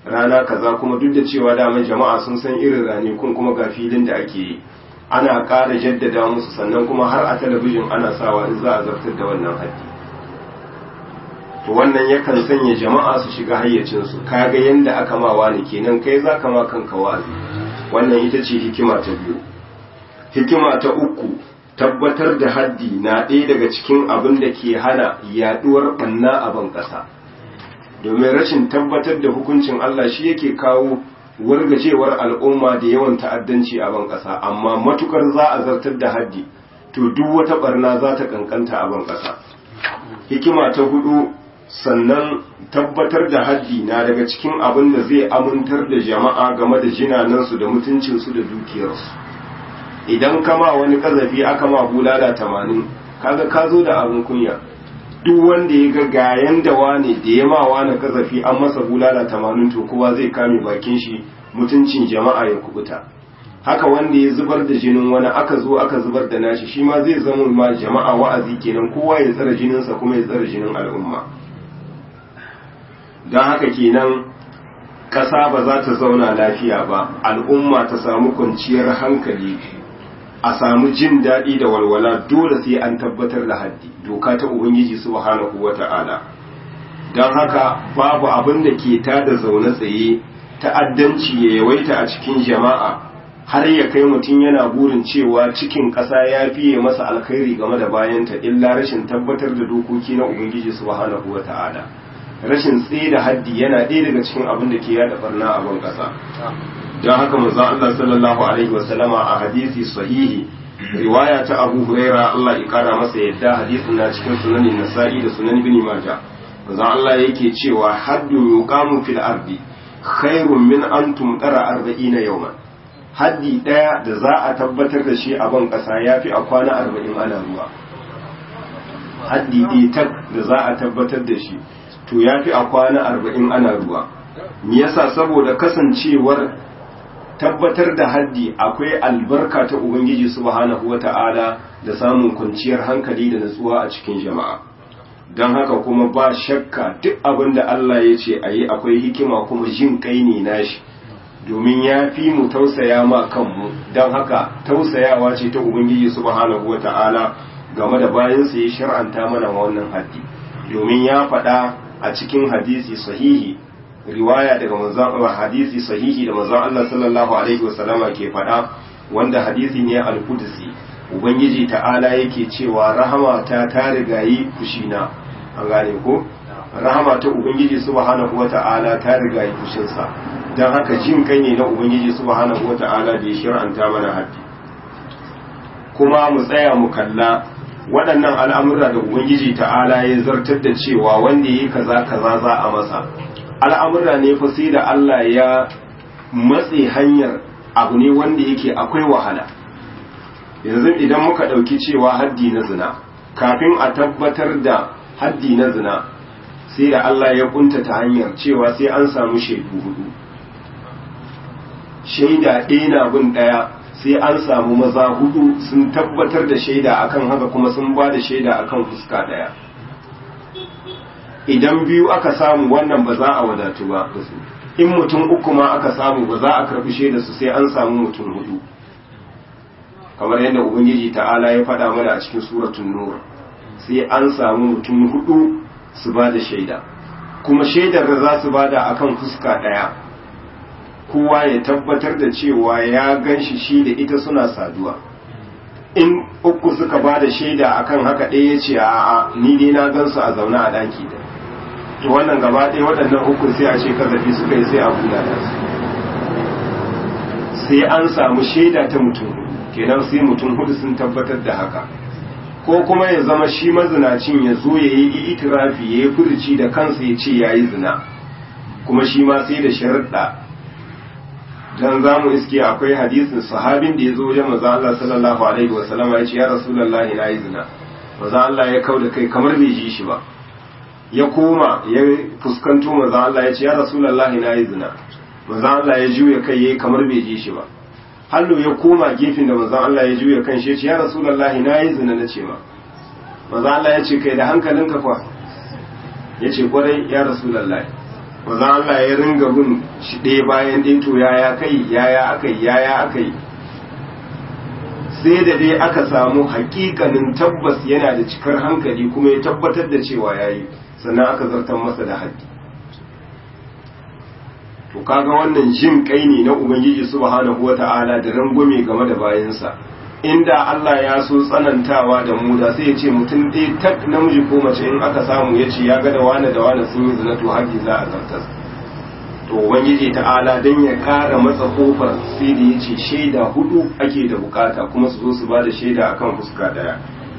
rana kaza kuma duk da cewa daman jama'a sun san irin ranakun kuma ga filin da ake yi ana ƙara jaddada musu sannan kuma har a talabijin ana sawa in za a zartar da wannan haddi to wannan yakan sanya jama'a su shiga hayyacinsu kaga yanda aka ma wani kenan kai za ka ma kanka wa'azi wannan ita ce hikima ta biyu hikima ta uku tabbatar da haddi na ɗaya daga cikin abin da ke hana yaɗuwar ɓanna a ban ƙasa domin rashin tabbatar da hukuncin Allah shi yake kawo wargajewar al'umma da yawan ta'addanci a ban ƙasa amma matukar za a zartar da haddi to duk wata barna za ta kankanta a ban ƙasa hikima ta hudu sannan tabbatar da haddi na daga cikin abin da zai amintar da jama'a game da jinanansu da mutuncinsu da dukiyarsu idan kama wani kazafi aka ma bulala tamanin kaga ka zo da abin kunya duk wanda ya ga gayan da wane da ya ma wani kazafi an masa bulala tamanin to kowa zai kame bakin shi mutuncin jama'a ya kubuta haka wanda ya zubar da jinin wani aka zo aka zubar da nashi shi ma zai zama ma jama'a wa'azi kenan kowa ya tsara jininsa kuma ya tsara jinin al'umma don haka kenan ƙasa ba za ta zauna lafiya ba al'umma ta samu kwanciyar hankali a samu jin daɗi da walwala dole sai an tabbatar da haddi doka ta ubangiji subhanahu wata'ala don haka babu abin da ke tada zaune tsaye ta'addanci ya yawaita a cikin jama'a har ya kai mutum yana burin cewa cikin ƙasa ya fiye masa alkhairi game da bayanta illa rashin tabbatar da dokoki na ubangiji subhanahu wata'ala rashin tsaye da haddi yana ɗaya daga cikin abin da ke yada barna a ban ƙasa don haka manzo Allah sallallahu alaihi wasallama a hadisi sahihi riwaya ta Abu Huraira Allah ya kara masa yadda hadisin na cikin sunanin Nasa'i da sunan Ibn Majah manzo Allah yake cewa haddu yuqamu fil ardi khairun min an tumtara 40 yawman haddi daya da za a tabbatar da shi a ban kasa yafi a kwana 40 ana ruwa haddi ɗaya tak da za a tabbatar da shi to yafi a kwana 40 ana ruwa me yasa saboda kasancewar tabbatar da haddi akwai albarka ta ubangiji subhanahu wata'ala da samun kwanciyar hankali da natsuwa a cikin jama'a don haka kuma ba shakka duk abin da Allah ya ce a yi akwai hikima kuma jin kai ne nashi domin ya fi mu tausaya ma kanmu don haka tausayawa ce ta ubangiji subhanahu wata'ala game da bayansa ya shar'anta mana wannan haddi domin ya faɗa a cikin hadisi sahihi riwaya daga manzon hadisi sahihi da manzon Allah sallallahu alaihi wasallama ke faɗa wanda hadisi ne al-qudsi ubangiji ta'ala yake cewa rahama ta ta rigayi kushina an gane ko rahama ta ubangiji subhanahu wata'ala ta rigayi kushinsa dan haka jin kai ne na ubangiji subhanahu wata'ala da ya shir'anta mana haddi kuma mu tsaya mu kalla waɗannan al'amura da ubangiji ta'ala ya zartar da cewa wanda yi kaza kaza za a masa al'amura ne fa sai da Allah ya matse hanyar abu ne wanda yake akwai wahala yanzu idan muka ɗauki cewa haddi na zina kafin a tabbatar da haddi na zina sai da Allah ya kuntata hanyar cewa sai an samu shaidu hudu shaida ɗaya na bin ɗaya sai an samu maza hudu sun tabbatar da shaida akan haka kuma sun ba da shaida akan fuska ɗaya idan biyu aka samu wannan ba za a wadatu ba da su in mutum uku ma aka samu ba za a karbi shaida su sai an samu mutum hudu kamar yadda ubangiji ta'ala ya faɗa mana a cikin suratun nur sai an samu mutum hudu su ba da shaida kuma shaidar da za su bada akan fuska ɗaya kowa ya tabbatar da cewa ya gan shi shi da ita suna saduwa in uku suka ba da shaida akan haka ɗaya ya ce a'a ni dai na gan su a zaune a ɗaki da to wannan gaba ɗaya waɗannan uku sai a ce kazafi suka yi sai a kula da su sai an samu shaida ta mutum kenan sai mutum hudu sun tabbatar da haka ko kuma ya zama shi mazinacin ya zo ya yi itirafi ya yi furuci da kansa ya ce ya yi zina kuma shi ma sai da sharaɗa dan za mu iske akwai hadisin sahabin da ya zo wajen maza Allah sallallahu alaihi wa sallama ya ce ya rasulullahi na yi zina maza Allah ya kau da kai kamar bai ji shi ba ya koma ya fuskanto maza Allah ya ce ya rasulullahi na yi zina maza Allah ya juya kai yayi kamar bai ji shi ba hallo ya koma gefen da maza Allah ya juya kan shi ya ce ya rasulullahi na yi zina na ce ma maza Allah ya ce kai da hankalinka fa ya ce kwarai ya rasulullahi manzon Allah ya ringa bin shi ɗaya bayan ɗaya to yaya kai yaya akai yaya akai sai da dai aka samu hakikanin tabbas yana da cikar hankali kuma ya tabbatar da cewa yayi sannan aka zartar masa da haddi to kaga wannan jin kai ne na ubangiji subhanahu wata'ala da rangwame game da bayansa inda Allah ya so tsanantawa da mu da sai ya ce mutum ɗaya tak namiji ko mace in aka samu ya ce ya ga da wane da wane sun yi zina to haƙi za a zartas to ubangiji ta'ala dan ya ƙara matsa kofar sai da ya ce shaida hudu ake da bukata kuma su zo su ba da shaida akan fuska ɗaya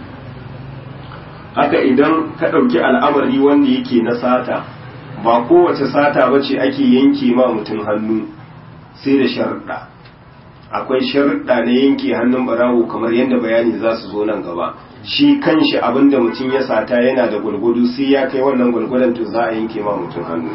haka idan ka ɗauki al'amari wanda yake na sata ba kowace sata ba ce ake yanke ma mutum hannu sai da sharuɗa akwai sharuɗa na yanke hannun barawo kamar yadda bayani za su zo nan gaba shi kanshi abinda mutum ya sata yana da gwargwado sai ya kai wannan gwargwadon to za a yanke ma mutum hannu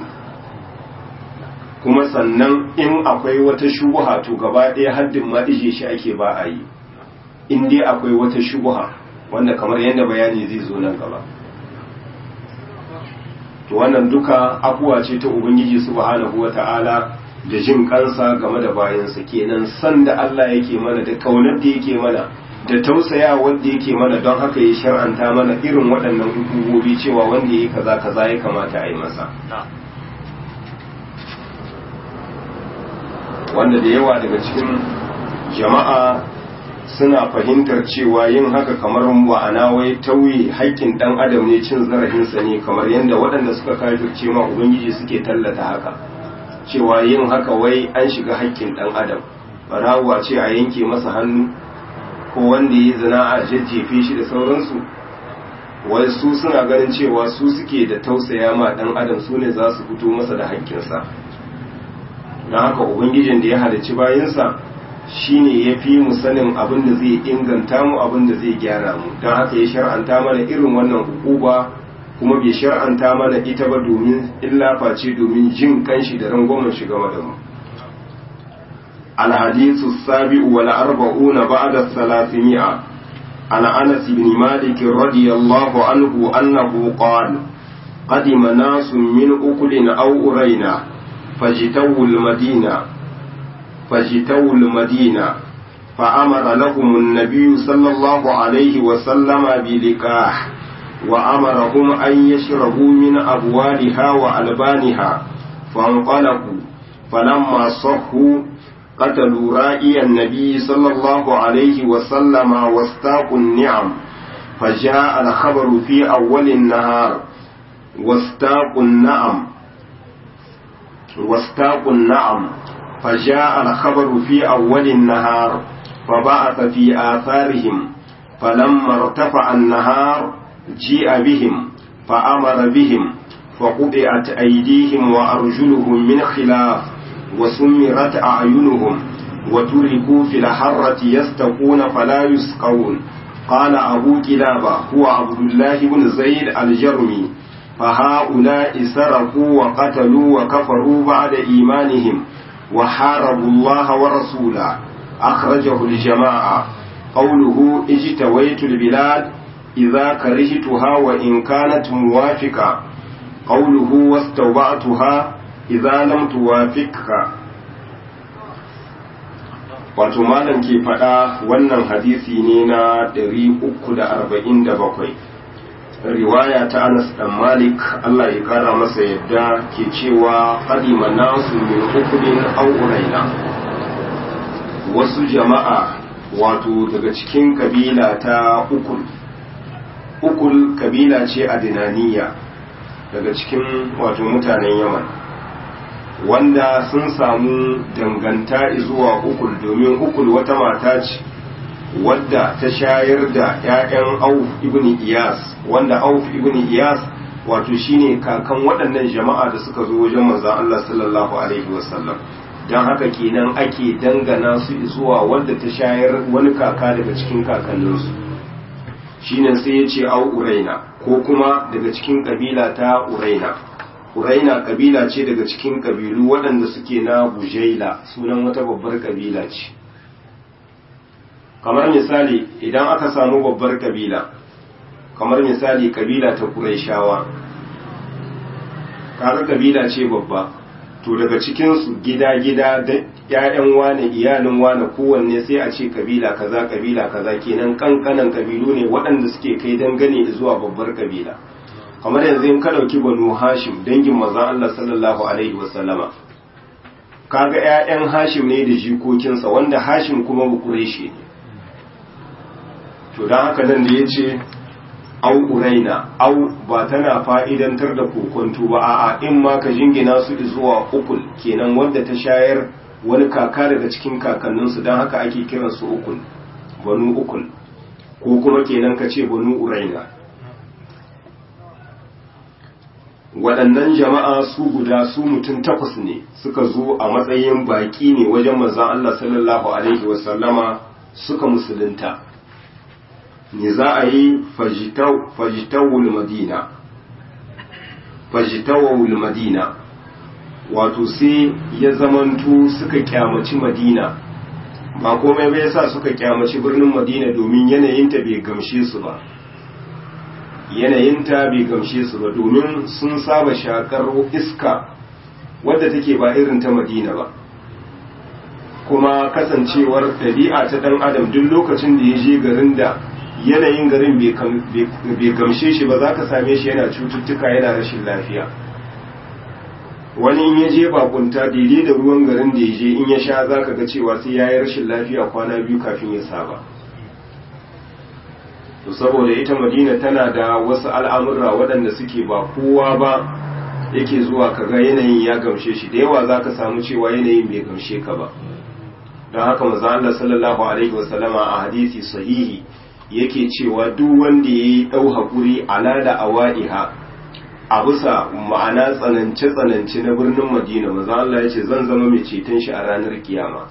kuma sannan in akwai wata shubuha to gaba ɗaya haddin ma ije shi ake ba a yi in dai akwai wata shubuha wanda kamar yadda bayani zai zo nan gaba to wannan duka abuwa ce ta ubangiji subhanahu wata'ala da jin kansa game da bayansa kenan san da Allah yake mana da kaunar da yake mana da tausaya wanda yake mana don haka ya shar'anta mana irin waɗannan hukumobi cewa wanda yayi kaza kaza ya kamata a yi masa wanda da yawa daga cikin jama'a suna fahimtar cewa yin haka kamar wa'ana wai tauye haƙƙin ɗan adam ne cin zarafinsa ne kamar yadda waɗanda suka kafirce ma ubangiji suke tallata haka cewa yin haka wai an shiga haƙƙin ɗan adam barawa ce a yanke masa hannu ko wanda ya zina a jajjefe shi da sauransu wai su suna ganin cewa su suke da tausaya ma ɗan adam su ne za su fito masa da haƙƙinsa don haka ubangijin da ya halicci bayansa shine ya fi mu sanin abin da zai inganta mu abin da zai gyara mu don haka ya shar'anta mana irin wannan hukuba kuma bai shar'anta mana ita ba domin illa face domin jin kanshi da rangwamen shi game da mu الحديث السابع والأربعون بعد الثلاثمائة عن أنس بن مالك رضي الله عنه أنه قال قدم ناس من أكل أو أرينا فاجتووا المدينة فاجتووا المدينة فأمر لهم النبي صلى الله عليه وسلم بلقاح وأمرهم أن يشربوا من أبوالها وألبانها فانطلقوا فلما صحوا قتلوا رائي النبي صلى الله عليه وسلم واستاقوا النعم فجاء الخبر في أول النهار واستاقوا النعم واستاقوا النعم فجاء الخبر في أول النهار فبعث في آثارهم فلما ارتفع النهار جيء بهم فأمر بهم فقطعت أيديهم وأرجلهم من خلاف وسمرت أعينهم وتركوا في الحرة يستقون فلا يسقون قال أبو كلابة هو عبد الله بن زيد الجرمي فهؤلاء سرقوا وقتلوا وكفروا بعد إيمانهم وحاربوا الله ورسوله أخرجه الجماعة قوله اجتويت البلاد إذا كرهتها وإن كانت موافقة قوله واستوبعتها idza lam tuwafiqka wato malam ke faɗa wannan hadisi ne na 347 riwaya ta Anas dan Malik Allah ya kara masa yadda ke cewa qadima nasu min ukudin aw uraina wasu jama'a wato daga cikin kabila ta ukul ukul kabila ce a dinaniya daga cikin wato mutanen yaman wanda sun samu danganta zuwa ukul domin ukul wata mata ce wadda ta shayar da 'ya'yan auf ibn iyas wanda auf ibn iyas wato shine kakan waɗannan jama'a da suka zo wajen manzon Allah sallallahu alaihi wasallam don haka kenan ake dangana su zuwa wadda ta shayar wani kaka daga cikin kakanninsu shine sai ya ce au uraina ko kuma daga cikin kabila ta uraina uraina kabila ce daga cikin kabilu waɗanda suke na bujaila sunan wata babbar kabila ce kamar misali idan aka samu babbar kabila kamar misali kabila ta kuraishawa kaga kabila ce babba to daga cikinsu gida-gida da ‘ya'yan wane iyalin wane kowanne sai a ce kabila kaza kabila kaza kenan kankanan kabilu ne waɗanda suke kai dangane zuwa babbar kabila kamar yanzu in ka ɗauki banu hashim dangin maza Allah sallallahu alaihi wasallama kaga ‘ya'yan hashim ne da jikokinsa wanda hashim kuma bukureshe ne to don haka nan da ya ce au uraina au ba tana fa'idantar da kokonto ba a'a in ma ka jingina su zuwa ukul kenan wanda ta shayar wani kaka daga cikin kakanninsu don haka ake kiransu ukul banu ukul ko kuma kenan ka ce banu uraina waɗannan jama'a su guda su mutum takwas ne suka zo a matsayin baƙi ne wajen manzan Allah sallallahu alaihi wasallama suka musulunta ne za a yi fajitawul madina fajitawul madina wato sai ya zamantu suka kyamaci madina ba komai bai sa suka kyamaci birnin madina domin yanayinta bai gamshe su ba yanayinta bai gamshe su ba domin sun saba shakar iska wadda take ba irin ta madina ba kuma kasancewar ɗabi'a ta ɗan adam duk lokacin da ya je garin da yanayin garin bai gamshe shi ba za ka same shi yana cututtuka yana rashin lafiya wani in ya je bakunta daidai da ruwan garin da ya je in ya sha za ka ga cewa sai ya yi rashin lafiya kwana biyu kafin ya saba to saboda ita madina tana da wasu al'amurra waɗanda suke ba kowa ba yake zuwa kaga yanayin ya gamshe shi da yawa za ka samu cewa yanayin bai gamshe ka ba don haka maza Allah sallallahu alaihi wasallama a hadisi sahihi yake cewa duk wanda ya yi ɗau haƙuri ala da awa'iha a bisa ma'ana tsanance-tsanance na birnin madina maza Allah ya ce zan zama mai ceton shi a ranar kiyama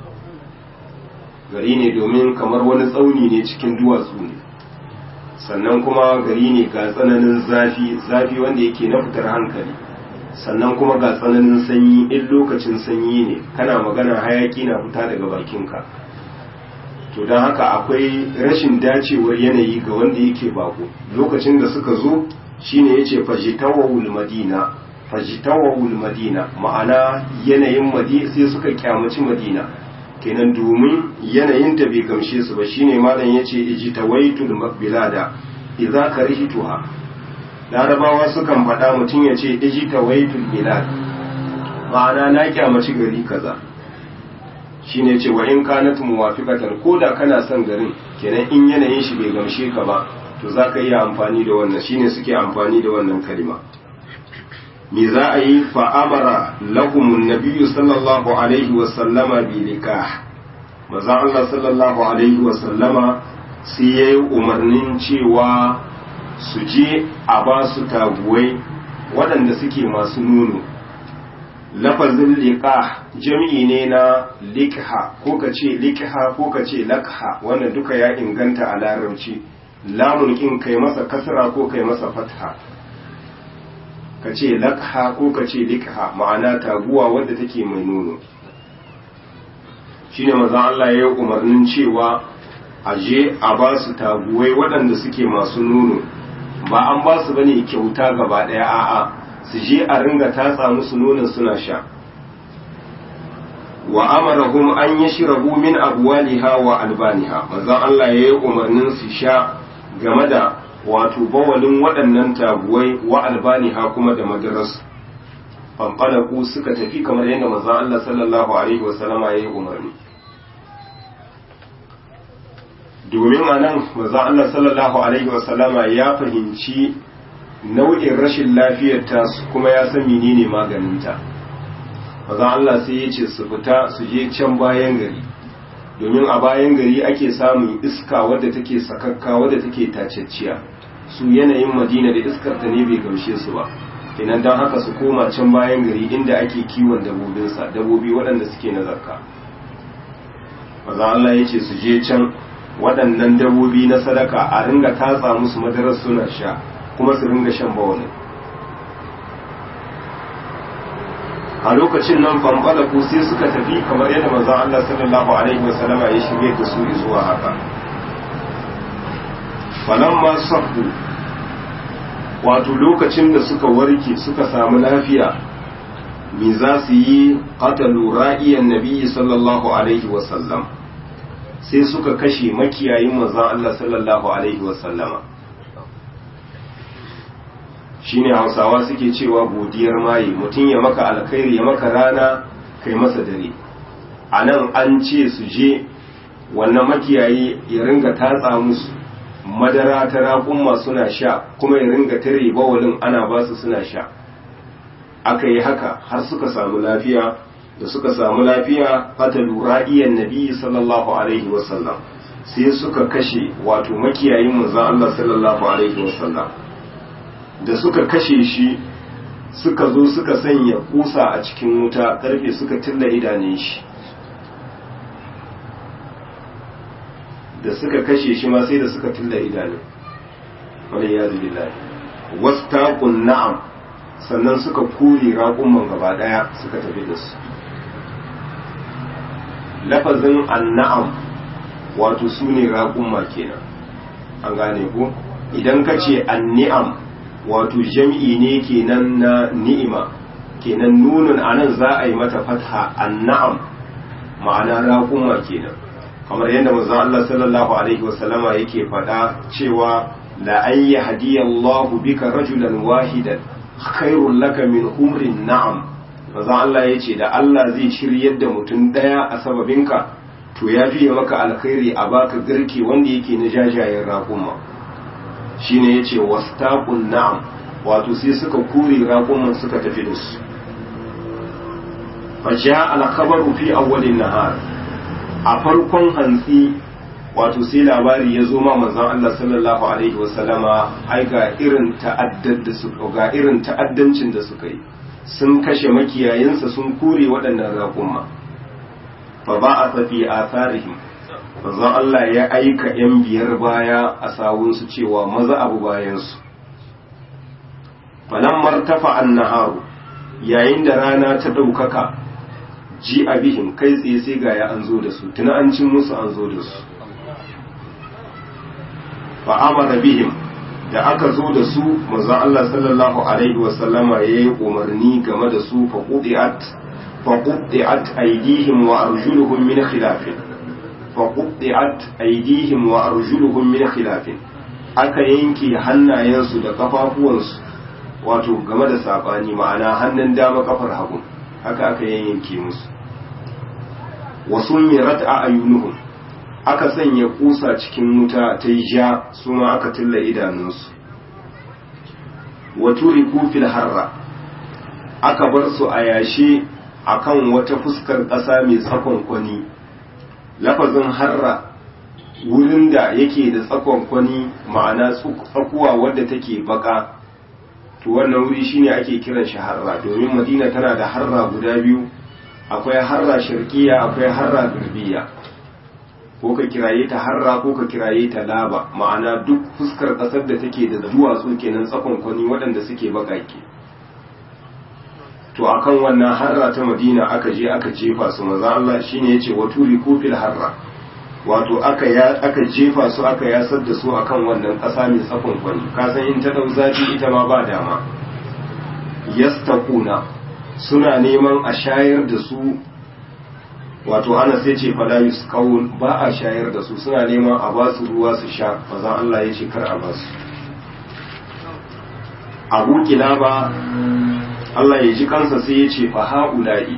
gari ne domin kamar wani tsauni ne cikin duwatsu ne sannan kuma gari ne ga tsananin zafi zafi wanda yake na fitar hankali sannan kuma ga tsananin sanyi in lokacin sanyi ne kana magana hayaki na fita daga bakinka to don haka akwai rashin dacewar yanayi ga wanda yake bako lokacin da suka zo shine yace fajitawul madina fajitawul madina ma'ana yanayin madina sai suka kyamaci madina kenan domin yanayin ta bai gamshe su ba shine malam yace ijtawaitul bilada idza karihtuha larabawa sukan faɗa mutum yace ijtawaitul bilad ma'ana na kyamaci gari kaza shine ce wa in kanat muwafiqatan koda kana son garin kenan in yanayin shi bai gamshe ka ba to zaka iya amfani da wannan shine suke amfani da wannan kalima me za a yi fa amara lahum an sallallahu alaihi wa sallama bi nikah maza Allah sallallahu alaihi wa sallama sai yayi umarnin cewa su je a ba su taguwai waɗanda suke masu nono lafazin liƙa jami'i ne na liƙha ko ka ce liƙha ko ka ce lakha wannan duka ya inganta a larabci lamun ƙin kai masa kasra ko kai masa fatha ka ce lakha ko ka ce liƙha ma'ana taguwa wadda take mai nono shine maza Allah ya yi umarnin cewa a je a ba su taguwai waɗanda suke masu nono ba an ba su bane kyauta gaba ɗaya a'a su je a ringa tatsa musu nonon suna sha wa amarahum an yashrabu min abwaliha wa albaniha manzon Allah ya yi umarnin su sha game da wato bawalin waɗannan taguwai wa albaniha kuma da madaras fanfalaku suka tafi kamar yadda manzon Allah sallallahu alaihi wasallama ya yi umarni domin a nan manzon Allah sallallahu alaihi wasallama ya fahimci nau'in rashin lafiyar ta kuma ya san menene maganinta maza Allah sai ya ce su fita su je can bayan gari domin a bayan gari ake samun iska wadda take sakakka wadda take tacecciya su yanayin madina da iskar ta ne bai gamshe su ba kenan don haka su koma can bayan gari inda ake kiwon dabobinsa dabobi waɗanda suke na zakka maza Allah ya ce su je can waɗannan dabobi na sadaka a ringa tatsa musu madarar suna sha kuma su ringa shan bawani a lokacin nan fanfala ko sai suka tafi kamar yadda manzon Allah sallallahu alaihi wasallama ya shige da su zuwa haka falamma sabbu wato lokacin da suka warke suka samu lafiya me za su yi qatalu ra'iyan nabiyyi sallallahu alaihi wasallam sai suka kashe makiyayin manzon Allah sallallahu alaihi wasallama shine hausawa suke cewa godiyar maye mutum ya maka alkhairi ya maka rana kai masa dare a nan an ce su je wannan makiyayi ya ringa tatsa musu madara ta raƙumma suna sha kuma ya ringa tare bawalin ana ba su suna sha aka yi haka har suka samu lafiya da suka samu lafiya fatalu ra'iyan nabi sallallahu alaihi wasallam sai suka kashe wato makiyayin manzon Allah sallallahu alaihi wasallam da suka kashe shi suka zo suka sanya kusa a cikin wuta karfe suka tilla idanun shi da suka kashe shi ma sai da suka tilla idanun wani ya zubi lai wasu na'am sannan suka kure raƙumman gaba ɗaya suka tafi da su lafazin anna'am wato su ne raƙumma kenan an gane ku idan ka ce anni'am wato jam'i ne kenan na ni'ima kenan nunun anan za a yi mata fatha anna'am ma'ana raƙumma kenan kamar yadda manzo Allah sallallahu alaihi wasallama yake faɗa cewa la an yahdiyallahu bika rajulan wahidan khairul laka min humrin na'am manzo Allah yace da Allah zai shiryar da mutum daya a sababinka to ya fiye maka alkhairi a baka garke wanda yake na jajayen raƙumma shine yace wastaqun na'am wato sai suka kure raƙumman suka tafi da su fa ja'a al-khabaru fi awwalin nahar a farkon hantsi wato sai labari ya zo ma manzon Allah sallallahu alaihi wasallama ai ga irin ta'addar da su ga irin ta'addancin da suka yi sun kashe makiyayinsa sun kure waɗannan raƙumma fa ba a tafi a tarihim manzon Allah ya aika yan biyar baya a sawunsu cewa maza abu bayansu falan martafa annaharu yayin da rana ta ɗaukaka ji a bihim kai tsaye sai ga ya an zo da su tuna an cin musu an zo da su fa amara bihim da aka zo da su manzon Allah sallallahu alaihi wasallama yayi umarni game da su fa qudiat fa qudiat aydihim wa arjuluhum min khilaf fa qudiat aydihim wa arjuluhum min khilaf aka yanke hannayensu da kafafuwansu wato game da sabani ma'ana hannun dama kafar hagu haka aka yanke musu wasu mirat a ayyunuhum aka sanya kusa cikin wuta ta yi ja su ma aka tilla idanunsu wato fil harra aka bar su a yashe akan wata fuskar ƙasa mai tsakon kwani lafazin harra wurin da yake da tsakon kwani ma'ana tsakuwa wadda take baka to wannan wuri shine ake kiran shi harra domin madina tana da harra guda biyu akwai harra shirkiya akwai harra garbiya ko ka kiraye ta harra ko ka kiraye ta laba ma'ana duk fuskar ƙasar da take da duwatsu kenan tsakon kwani waɗanda suke baƙaƙe to akan wannan harra ta madina aka je aka jefa su maza Allah shine yace wa turi kufil harra wato aka ya aka jefa su aka yasar da su akan wannan ƙasa mai tsakon kwani ka san in ta dau zafi ita ma ba dama yastaquna suna neman a shayar da su wato ana sai ce fala yusqawun ba a shayar da su suna neman a ba su ruwa su sha maza Allah ya ce kar a ba su Abu Kilaba Allah ya ji kansa sai ya ce fa haula'i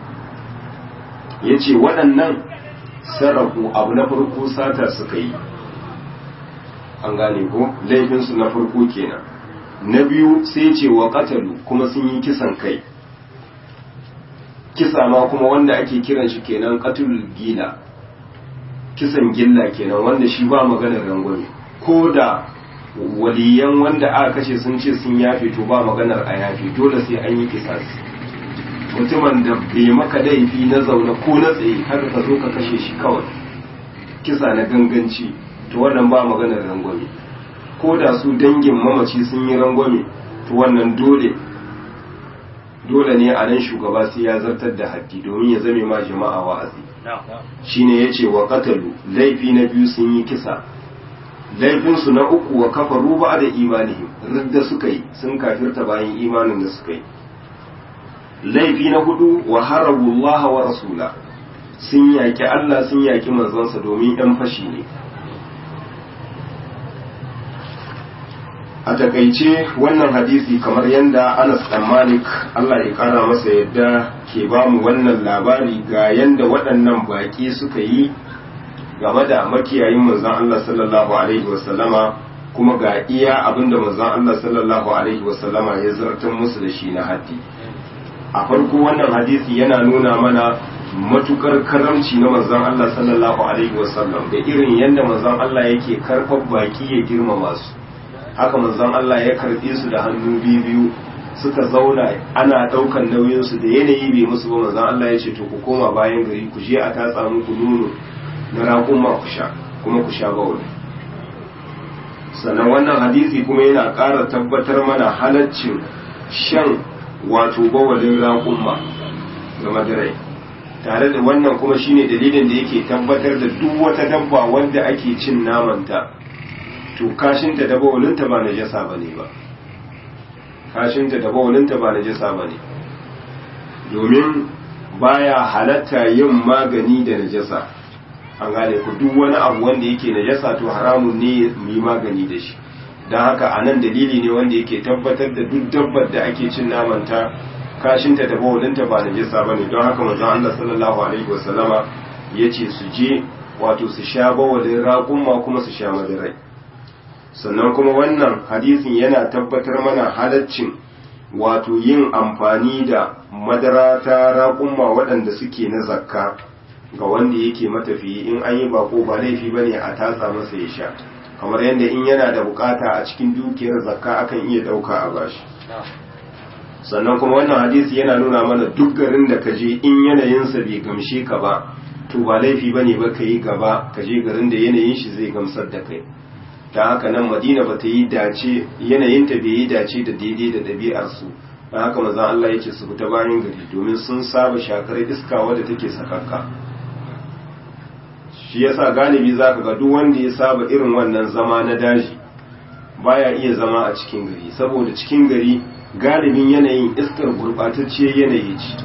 ya ce waɗannan sarrafu abu na farko sata suka yi an gane ko laifinsu na farko kenan na biyu sai ce wa katalu kuma sun yi kisan kai kisa ma kuma wanda ake kiran shi kenan katul gila kisan gilla kenan wanda shi ba maganar rangwame ko da waliyan wanda aka kashe sun ce sun yafe to ba maganar a yafe dole sai an yi kisasi mutumin da bai maka laifi na zaune ko na tsaye haka ka zo ka kashe shi kawai kisa na ganganci to wannan ba maganar rangwame ko da su dangin mamaci sun yi rangwame to wannan dole dole ne a nan shugaba sai ya zartar da haddi domin ya zame ma jama'a wa'azi shine yace wa qatalu laifi na biyu sun yi kisa laifinsu na uku wa kafaru ba da imanihim ridda suka yi sun kafirta bayan imanin da suka yi laifi na hudu wa harabu Allah wa rasula sun yaƙi Allah sun yaƙi manzonsa domin ‘yan fashi ne a takaice wannan hadisi kamar yadda Anas dan Malik Allah ya kara masa yadda ke ba mu wannan labari ga yadda waɗannan baƙi suka yi game da makiyayin manzon Allah sallallahu alaihi wasallama kuma ga iya abinda manzon Allah sallallahu alaihi wasallama ya zartar musu da shi na haddi a farko wannan hadisi yana nuna mana matukar karamci na manzon Allah sallallahu alaihi wasallam da irin yadda manzon Allah yake karɓar baki ya girmama su haka manzon Allah ya karɓe su da hannu biyu biyu suka zauna ana ɗaukan nauyin su da yanayi bai musu ba manzon Allah ya ce to ku koma bayan gari ku je a tatsa muku nono na raƙuma ku sha kuma ku sha bawul sannan wannan hadisi kuma yana ƙara tabbatar mana halaccin shan wato bawalin raƙuma ga madarai tare da wannan kuma shine dalilin da yake tabbatar da duk wata dabba wanda ake cin namanta to kashinta da bawalinta ba najasa bane ba kashinta da bawalinta ba najasa bane domin baya halatta yin magani da najasa an gane ku duk wani abu wanda yake najasa to haramun ne mu yi magani da shi don haka a nan dalili ne wanda yake tabbatar da duk dabbar da ake cin namanta kashinta da bawalinta ba najasa ba ne don haka manzon Allah sallallahu alaihi wasallama ya ce su je wato su sha bawalin raƙumma kuma su sha madarai sannan kuma wannan hadisin yana tabbatar mana halaccin wato yin amfani da madara ta raƙumma waɗanda suke na zakka ga wanda yake matafiyi in an yi bako ba laifi ba ne a tatsa masa ya sha kamar yadda in yana da bukata a cikin dukiyar zakka akan iya ɗauka a bashi sannan kuma wannan hadisi yana nuna mana duk garin da ka je in yanayinsa bai gamshe ka ba to ba laifi ba ne ba ka yi gaba ka je garin da yanayin shi zai gamsar da kai ta haka nan madina ba ta yi dace yanayinta bai yi dace da daidai da ɗabi'arsu don haka mazan Allah ya ce su fita bayan gari domin sun saba shakar iska wadda take sakakka shi yasa galibi za ka ga duk wanda ya saba irin wannan zama na daji baya iya zama a cikin gari saboda cikin gari galibin yanayin iskar gurɓatacciyar yanayi ce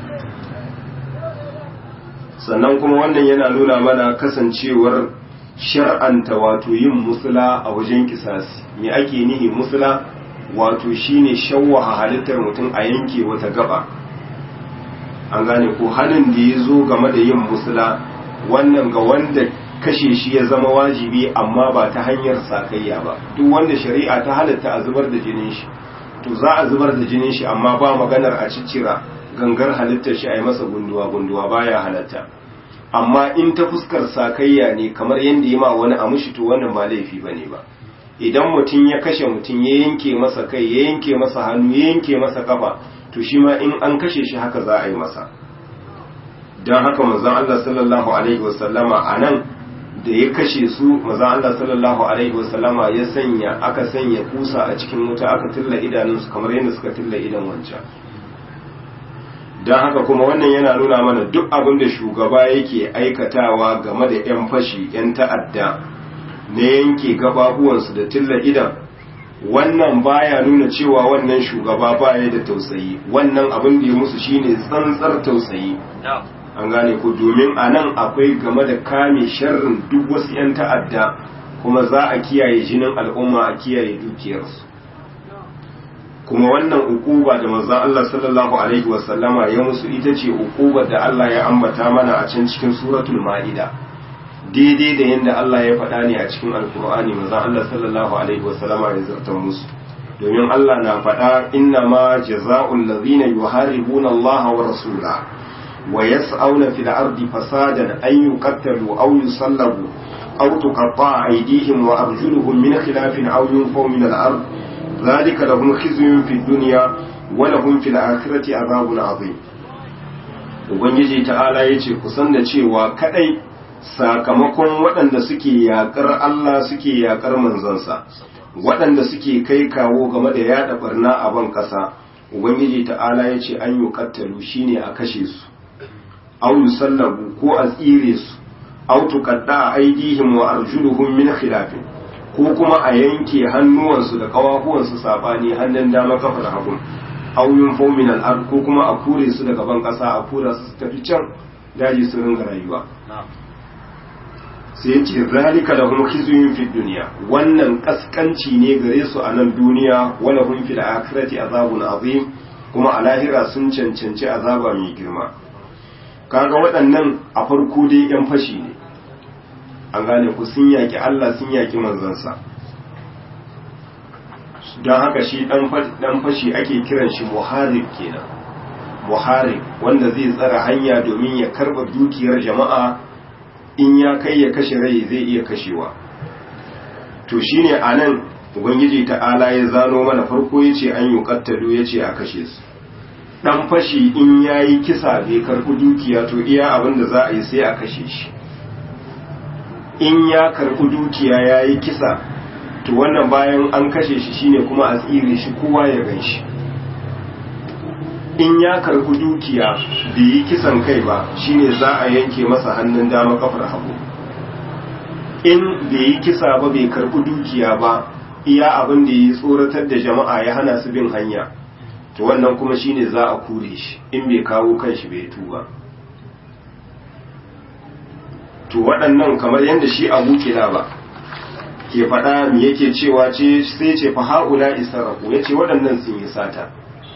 sannan kuma wannan yana nuna mana kasancewar shar'anta wato yin musula a wajen kisasi me ake nihi musula wato shine shawwaha halittar mutum a yanke wata gaba an gane ko hannun da ya zo game da yin musula wannan ga wanda kashe shi ya zama wajibi amma ba ta hanyar sakayya ba duk wanda shari'a ta halatta a zubar da jinin shi to za a zubar da jinin shi amma ba maganar a ciccira gangar halittar shi a yi masa gunduwa gunduwa baya halatta amma in ta fuskar sakayya ne kamar yadda yi ma wani a mushi to wannan ba laifi ba ne ba idan mutum ya kashe mutum ya yanke masa kai ya yanke masa hannu ya yanke masa kafa to shi ma in an kashe shi haka za a yi masa don haka manzon Allah sallallahu alaihi wasallama a nan da ya kashe su manzon Allah sallallahu alaihi wasallama ya sanya aka sanya kusa a cikin wuta aka tilla idanunsu kamar yadda suka tilla idan wancan don haka kuma wannan yana nuna mana duk abin da shugaba yake aikatawa game da 'yan fashi 'yan ta'adda na yanke gababuwansu da tilla idan wannan baya nuna cewa wannan shugaba baya da tausayi wannan abin da ya musu shine tsantsar tausayi an gane ku domin a nan akwai game da kame sharrin duk wasu 'yan ta'adda kuma za a kiyaye jinin al'umma a kiyaye dukiyarsu kuma wannan ukuba da manzon Allah sallallahu alaihi wasallama ya musu ita ce ukubar da Allah ya ambata mana a can cikin suratul ma'ida daidai da yadda Allah ya faɗa ne a cikin alkur'ani manzon Allah sallallahu alaihi wasallama ya zartar musu domin Allah na faɗa inna ma jaza'ul ladhina yuharibuna Allah wa rasulahu wa yas'auna fil ardi fasadan an yuqattalu aw yusallabu aw tuqatta'a aydihim wa arjuluhum min khilafin aw yunfaw min al-ard ذلك لهم خزي في الدنيا ولهم في الآخرة عذاب عظيم Ubangiji ta'ala ya ce kusan da cewa kadai sakamakon waɗanda suke yaƙar Allah suke yaƙar manzansa waɗanda suke kai kawo game da yaɗa barna a ban ƙasa Ubangiji ta'ala ya ce an yi kattalu shine a kashe su au yusallabu ko a tsire su au tuqadda aidihim wa arjuluhum min khilafin ko kuma a yanke hannuwansu da kawafuwansu sabani hannun dama kafar hagu auyun fominal ard ko kuma a kure su daga ban kasa a kura su tafi can daji su ringa rayuwa sai ce zalika lahum khizyun fid dunya wannan kaskanci ne gare su a nan duniya wala hum fil akhirati azabun azim kuma a lahira sun cancanci azaba mai girma kaga waɗannan a farko dai yan fashi ne an gane ku sun yaki Allah sun yaki manzansa don haka shi dan fashi ake kiran shi muharib kenan muharib wanda zai tsara hanya domin ya karba dukiyar jama'a in ya kai ya kashe rai zai iya kashewa to shine anan ubangiji ta'ala ya zano mana farko yace an yi kattalu yace a kashe su dan fashi in yayi kisa bai karbi dukiya to iya abin da za a yi sai a kashe shi in ya karbi dukiya yayi kisa to wannan bayan an kashe shi shine kuma a tsire shi kowa ya gan shi in ya karbi dukiya bai yi kisan kai ba shine za a yanke masa hannun dama kafar hagu in bai yi kisa ba bai karbi dukiya ba iya abin da ya tsoratar da jama'a ya hana su bin hanya to wannan kuma shine za a kure shi in bai kawo kanshi bai tuba to waɗannan kamar yadda shi abu kila ba ke faɗa mi yake cewa ce sai ce fa haula israfu yace waɗannan sun yi sata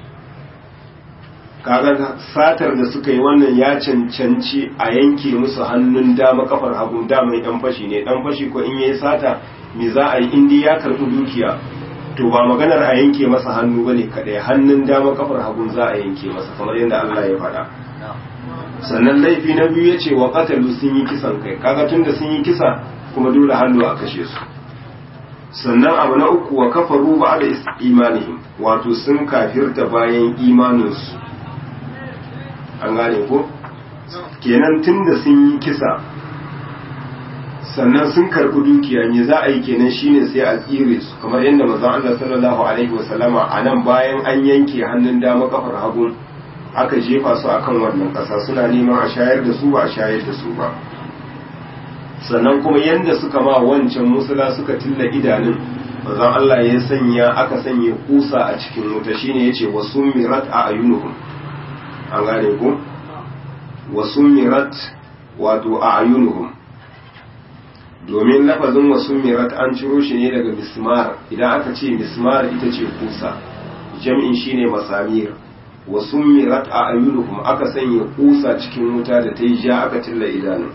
kaga satar da suka yi wannan ya cancanci a yanke musu hannun dama kafar hagu dama dan fashi ne dan fashi ko in yayi sata me za a yi in dai ya karɓi dukiya to ba maganar a yanke masa hannu bane kadai hannun dama kafar hagu za a yanke masa kamar yadda Allah ya faɗa sannan laifi na biyu yace wa qatalu sun yi kisan kai kaga tunda sun yi kisa kuma dole hannu a kashe su sannan abu na uku wa kafaru ba da imanihim wato sun kafirta bayan imaninsu an gane ko kenan tunda sun yi kisa sannan sun karɓi dukiya me za a yi kenan shine sai a tsire su kamar yadda manzon Allah sallallahu alaihi wasallama a nan bayan an yanke hannun dama kafar hagu aka jefa su akan wannan ƙasa suna neman a shayar da su ba a shayar da su ba sannan kuma yadda suka ma wancan musula suka tilla idanun manzon Allah ya sanya aka sanya kusa a cikin wuta shine yace wasu mirat a ayunuhum an gane ku wasu mirat wato a ayunuhum domin lafazin wasu mirat an ciro shi ne daga mismar idan aka ce mismar ita ce kusa jam'in shine masamir wasu mirat a ayunuhum aka sanya kusa cikin wuta da ta yi ja aka tilla idanun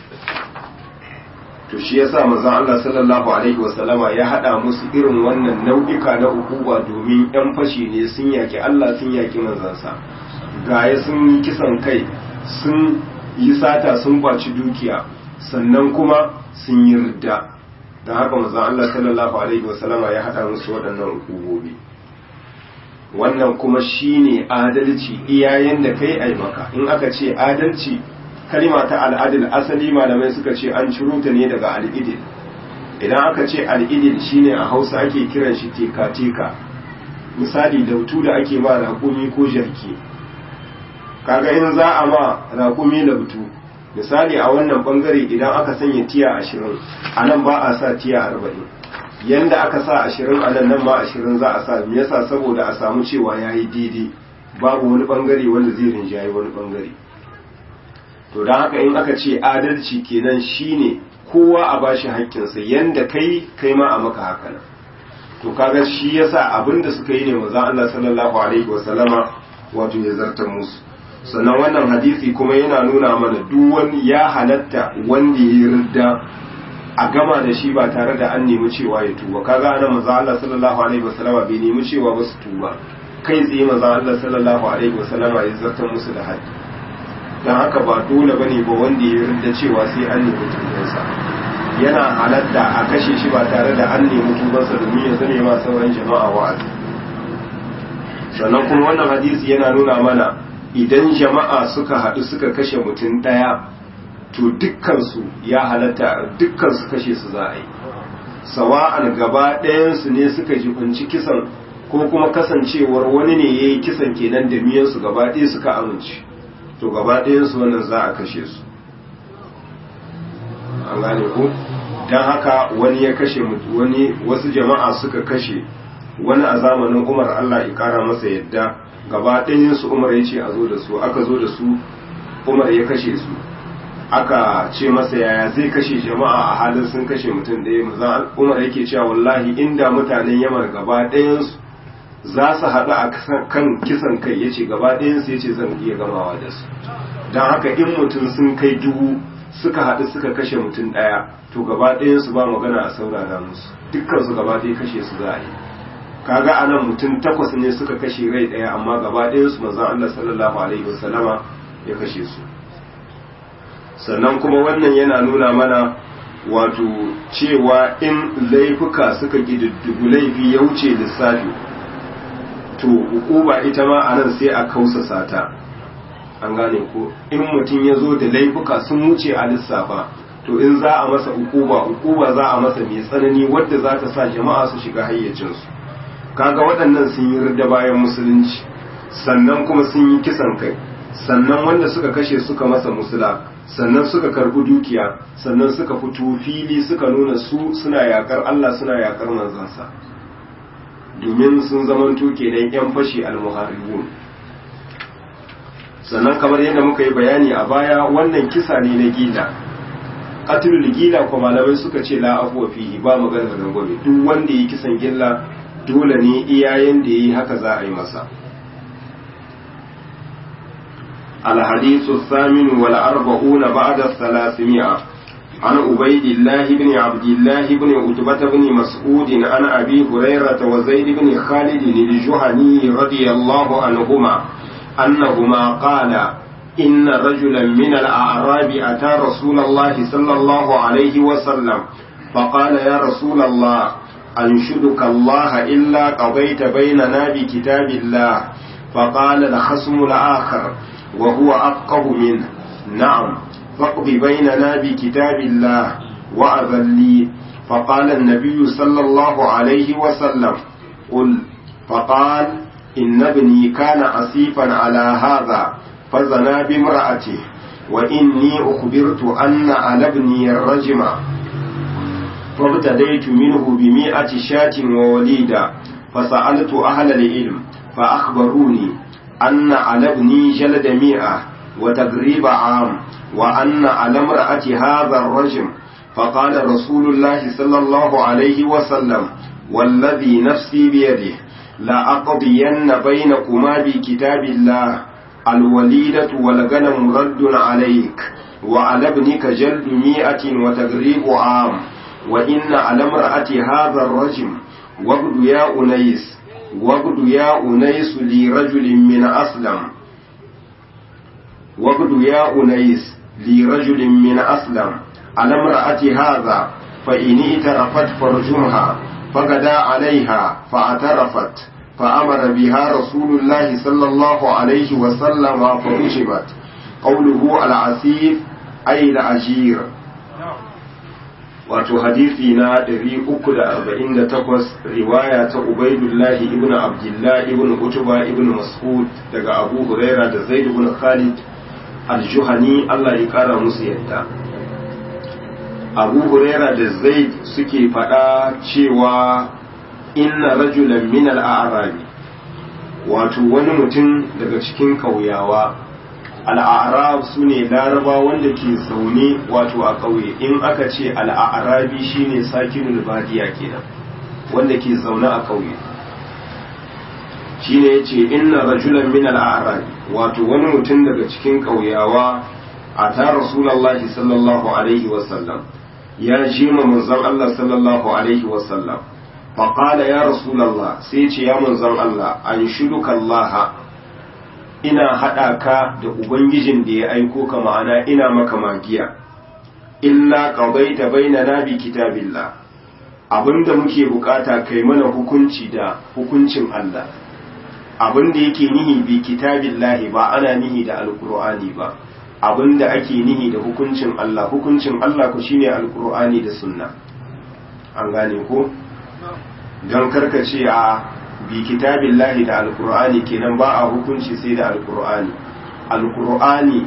to shi yasa manzon Allah sallallahu alaihi wasallama ya hada musu irin wannan nau'ika na hukuma domin yan fashi ne sun yaki Allah sun yaki manzansa gaya sun yi kisan kai sun yi sata sun baci dukiya sannan kuma sun yi ridda don haka manzon Allah sallallahu alaihi wasallama ya hada musu waɗannan hukumomi wannan kuma shine adalci iyayen da kai ai maka in aka ce adalci kalima ta al'adil asali malamai suka ce an ciro ta ne daga al'idil idan aka ce al'idil shine a hausa ake kiran shi teka-teka misali dautu da ake ma raƙumi ko jarki kaga in za a ma raƙumi lautu misali a wannan bangare idan aka sanya tiya ashirin a nan ba a sa tiya arba'in yanda aka sa ashirin a nan nan ma ashirin za a sa me yasa saboda a samu cewa ya yi daidai babu wani bangare wanda zai rinjaye wani bangare to don haka in aka ce adalci kenan shine kowa a bashi haƙƙinsa yanda kai kai ma a maka haka nan to kaga shi yasa abinda suka yi ne manzon Allah sallallahu alaihi wasallama wato ya zartar musu sannan wannan hadisi kuma yana nuna mana duk wani ya halatta wanda ya ridda a gama da shi ba tare da an nemi cewa ya tuba kaga ana manzon Allah sallallahu alaihi wasallama bai nemi cewa ba su tuba kai tsaye manzon Allah sallallahu alaihi wasallama ya zartar musu da hadisi don haka ba dole ba ne ba wanda ya rinda cewa sai an nemi tubansa yana halatta a kashe shi ba tare da an nemi tubansa domin ya zame ma sauran jama'a wa'azi sannan kuma wannan hadisi yana nuna mana idan jama'a suka haɗu suka kashe mutum ɗaya to dukkansu ya halatta dukkansu kashe su za a yi sawa'an gaba ɗayansu ne suka jibanci kisan ko kuma kasancewar wani ne ya yi kisan kenan da miyansu gaba ɗaya suka amince to gaba ɗayansu wannan za a kashe su an gane ku don haka wani ya kashe wani wasu jama'a suka kashe wani a zamanin umar allah ya kara masa yadda gaba ɗayansu umar ya ce a zo da su aka zo da su umar ya kashe su aka ce masa yaya zai kashe jama'a a halin sun kashe mutum ɗaya maza umar yake cewa wallahi inda mutanen yamar gaba ɗayansu za su haɗu a kan kisan kai ya ce gaba ɗayansu ya ce zan iya gamawa da su don haka in mutum sun kai dubu suka haɗu suka kashe mutum ɗaya to gaba ɗayansu ba magana a saurara musu dukkan su gaba ɗaya kashe su za a yi kaga anan mutum takwas ne suka kashe rai ɗaya amma gaba ɗayansu manzon Allah sallallahu alaihi wasallama ya kashe su sannan kuma wannan yana nuna mana wato cewa in laifuka suka gididdigu laifi ya wuce lissafi to hukuma ita ma a nan sai a kausasa ta an gane ko in mutum ya zo da laifuka sun wuce a lissafa to in za a masa hukuma hukuma za a masa mai tsanani wadda za ta sa jama'a su shiga hayyacinsu kaga waɗannan sun yi rida bayan musulunci sannan kuma sun yi kisan kai sannan wanda suka kashe suka masa musula sannan suka karbi dukiya sannan suka fito fili suka nuna su suna yakar Allah suna yakar manzansa domin sun zamanto kenan yan fashi almuharibun sannan kamar yadda muka yi bayani a baya wannan kisa ne na gila qatlul gila ko malamai suka ce la afwa fihi ba magana da gobe duk wanda yi kisan gilla dole ne iyayen da yi haka za a yi masa الحديث الثامن والأربعون بعد الثلاثمائة عن عبيد الله بن عبد الله بن عتبة بن مسعود عن أبي هريرة وزيد بن خالد الجهني رضي الله عنهما أنهما قال إن رجلا من الأعراب أتى رسول الله صلى الله عليه وسلم فقال يا رسول الله أنشدك الله إلا قضيت بيننا بكتاب الله فقال الخصم الآخر وهو أفقه منه نعم فاقض بيننا بكتاب الله وأذن لي فقال النبي صلى الله عليه وسلم قل فقال إن ابني كان عسيفا على هذا فزنا بامرأته وإني أخبرت أن على ابني الرجم فابتديت منه بمئة شاة ووليدا فسألت أهل العلم فأخبروني أن على ابني جلد مئة وتقريب عام وأن على امرأة هذا الرجم فقال رسول الله صلى الله عليه وسلم والذي نفسي بيده لأقضين بينكما بكتاب الله الوليدة والغنم رد عليك وعلى ابنك جلد مئة وتقريب عام وإن على امرأة هذا الرجم وابد يا أنيس وابد يا أنيس لرجل من أسلم وابد يا أنيس لرجل من أسلم على امرأة هذا فإن اعترفت فرجمها فغدا عليها فاعترفت فأمر بها رسول الله صلى الله عليه وسلم فرجمت قوله العسيف أي العجير wato hadisi na 348 riwaya ta Ubaidullahi ibn Abdullah ibn Utuba ibn Mas'ud daga Abu Huraira da Zaid ibn Khalid al-Juhani Allah ya kara musu yadda Abu Huraira da Zaid suke faɗa cewa inna rajulan min al-a'rabi wato wani mutum daga cikin kauyawa al'arab su ne laraba wanda ke zaune wato a ƙauye in aka ce al'arabi shine sakinul badiya kenan wanda ke zaune a ƙauye shine ya ce inna rajulan min al'arabi wato wani mutum daga cikin ƙauyawa a ta rasulallahi sallallahu alaihi wasallam ya ji ma manzon Allah sallallahu alaihi wasallam faƙala ya rasulallah sai ce ya manzon Allah an shuduka Allah ina haɗa ka da Ubangijin da ya aiko ka ma'ana ina maka magiya, illa ƙabaita bainana bi kitabillah abinda muke bukata kai mana hukunci da hukuncin Allah, abinda yake nihi bi kitabillahi ba ana nihi da alkur'ani ba, abinda ake nihi da hukuncin Allah, hukuncin Allah ku shine alkur'ani da sunna. An gane ko? Don karkace a bi kitabillahi da alkur'ani kenan ba a hukunci sai da alkur'ani alkur'ani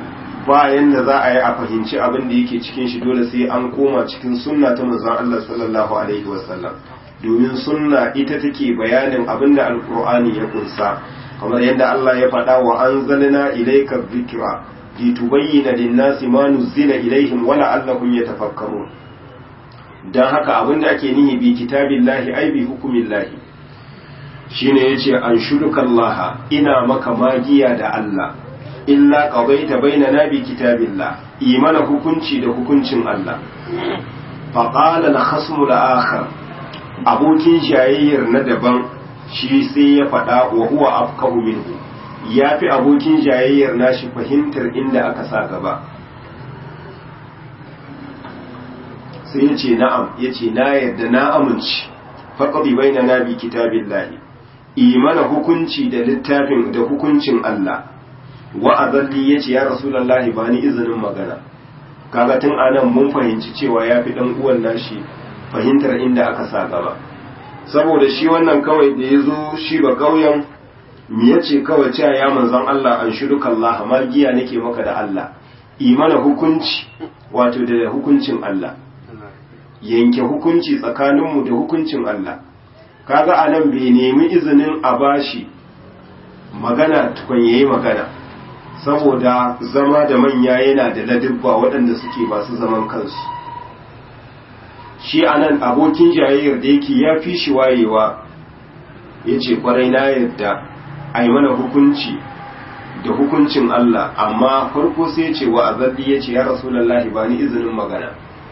ba yanda za a yi a fahimci abin da yake cikin shi dole sai an koma cikin sunna ta manzon Allah sallallahu alaihi wasallam domin sunna ita take bayanin abin da alkur'ani ya kunsa kamar yadda Allah ya faɗa wa anzalna ilayka dhikra litubayyana lin-nasi ma nuzila ilaihim wa la'allahum yatafakkarun dan haka abin da ake nihi bi kitabillahi ai bi hukumillahi shine yace an shudukallaha ina maka magiya da Allah illa qadaita bainana bi kitabillah imana hukunci da hukuncin Allah faqala al-khasmu al-akhar abokin jayayyar na daban shi sai ya faɗa wa huwa afqahu minhu yafi abokin jayayyar nashi fahimtar inda aka sa gaba sai ya ce na'am ya ce na yadda na amince faƙaɗi bai na nabi kitabin lahi imana hukunci da littafin da hukuncin Allah wa azalli ya ce ya rasulallahi ba ni izinin magana kaga tun anan mun fahimci cewa ya fi ɗan uwan nashi fahimtar inda aka sa gaba saboda shi wannan kawai da ya zo shi ba ƙauyen me ya ce kawai cewa ya manzan Allah an shiru kallaha magiya nake maka da Allah imana hukunci wato da hukuncin Allah yanke hukunci tsakaninmu da hukuncin Allah kaga anan bai nemi izinin a bashi magana tukun yayi magana saboda zama da manya yana da ladibba waɗanda suke masu zaman kansu shi anan abokin jayayyar da yake ya fi shi wayewa ya ce kwarai na yadda a yi mana hukunci da hukuncin Allah amma farko sai ce wa azalli ya ce ya rasulallahi ba ni izinin magana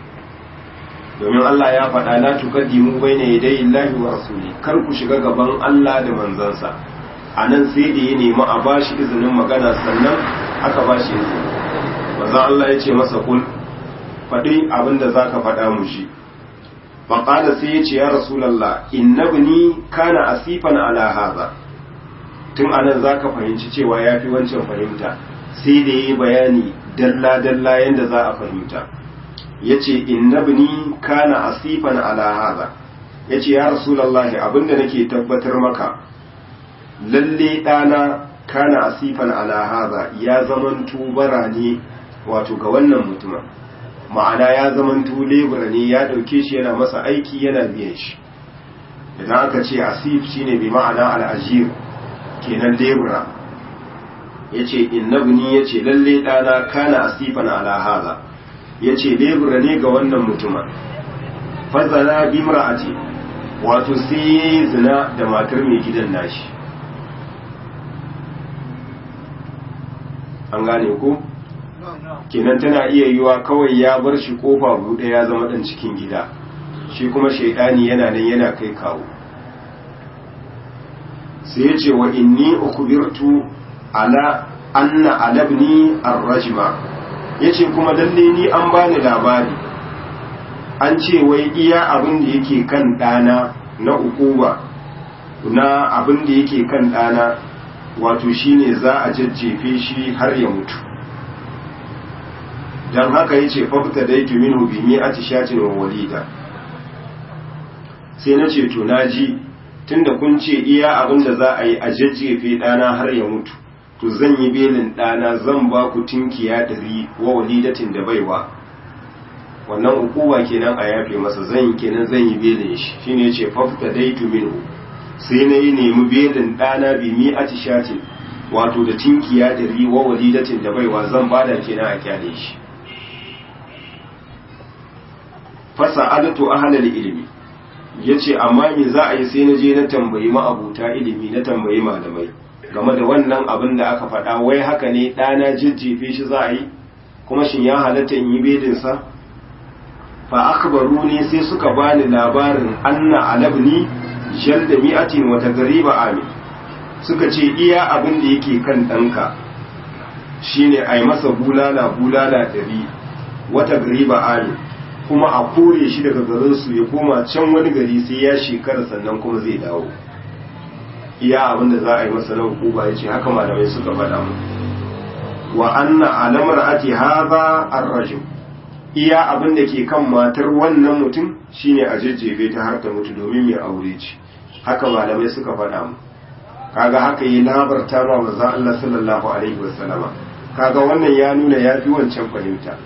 domin Allah ya faɗa la tuqaddimu bayna yaday Allahi wa rasuli kar ku shiga gaban Allah da manzansa anan sai da ya nemi a bashi izinin magana sannan aka bashi izini manzon Allah ya ce masa kul faɗi abinda zaka faɗa mu shi faqala sai ya ce ya rasulullah innabni kana asifan ala hadha tun anan zaka fahimci cewa yafi wancan fahimta sai da yayi bayani dalla dalla yanda za a fahimta yace innabni kana asifan ala hadha yace ya rasulullahi abinda nake tabbatar maka lalle dana kana asifan ala hadha ya zamanto bara ne wato ga wannan mutumin ma'ana ya zamanto lebura ne ya dauke shi yana masa aiki yana biyan shi idan aka ce asif shine bi ma'ana al-ajir kenan lebura yace innabni yace lalle dana kana asifan ala hadha ya ce lebura ne ga wannan mutumin fazana bi mara'ati wato sai ya yi zina da matar mai gidan nashi an gane ko kenan tana iya yiwa kawai ya bar shi kofa buɗe ya zama ɗan cikin gida shi kuma shaidani yana nan yana kai kawo sai ya ce wa inni ukubirtu ala anna alabni ar-rajma ya ce kuma lalle ni an bani labari an ce wai iya abin da yake kan ɗana na ukuba na abin da yake kan ɗana wato shine za a jajjefe shi har ya mutu don haka ya ce fafta da yake minu bimi a tishatin wa walida sai na ce to na ji tun da kun ce iya abin da za a yi a jajjefe ɗana har ya mutu to zan yi belin ɗana zan ba ku tinkiya ɗari wa walidatin da baiwa wannan ukuwa kenan a yafe masa zan yi kenan zan yi belin shi shine ce fafta daitu minhu sai na yi nemi belin ɗana bi mi a tishatin wato da tinkiya ɗari wa walidatin da baiwa zan bada kenan a kyale shi fasa adatu ahlal ilimi yace amma me za a yi sai na je na tambayi ma'abuta ilimi na tambayi malamai game da wannan abin da aka faɗa wai haka ne ɗana jijjefe shi za a yi kuma shin ya halatta in yi bedinsa fa akbaru ne sai suka bani labarin anna alabni jal da mi'atin wata gariba ami suka ce iya abin da yake kan ɗanka shine a yi masa bulala bulala ɗari wata gariba ami kuma a kore shi daga garinsu ya koma can wani gari sai ya shekara sannan kuma zai dawo iya abin da za a yi masa na hukuma ya ce haka malamai suka faɗa mu wa anna alamar ati haza arrajim iya abin da ke kan matar wannan mutum shine a jajjefe ta har ta mutu domin mai aure ce haka malamai suka faɗa mu kaga haka yi labarta ma manzon Allah sallallahu alaihi wasallama kaga wannan ya nuna ya fi wancan fahimta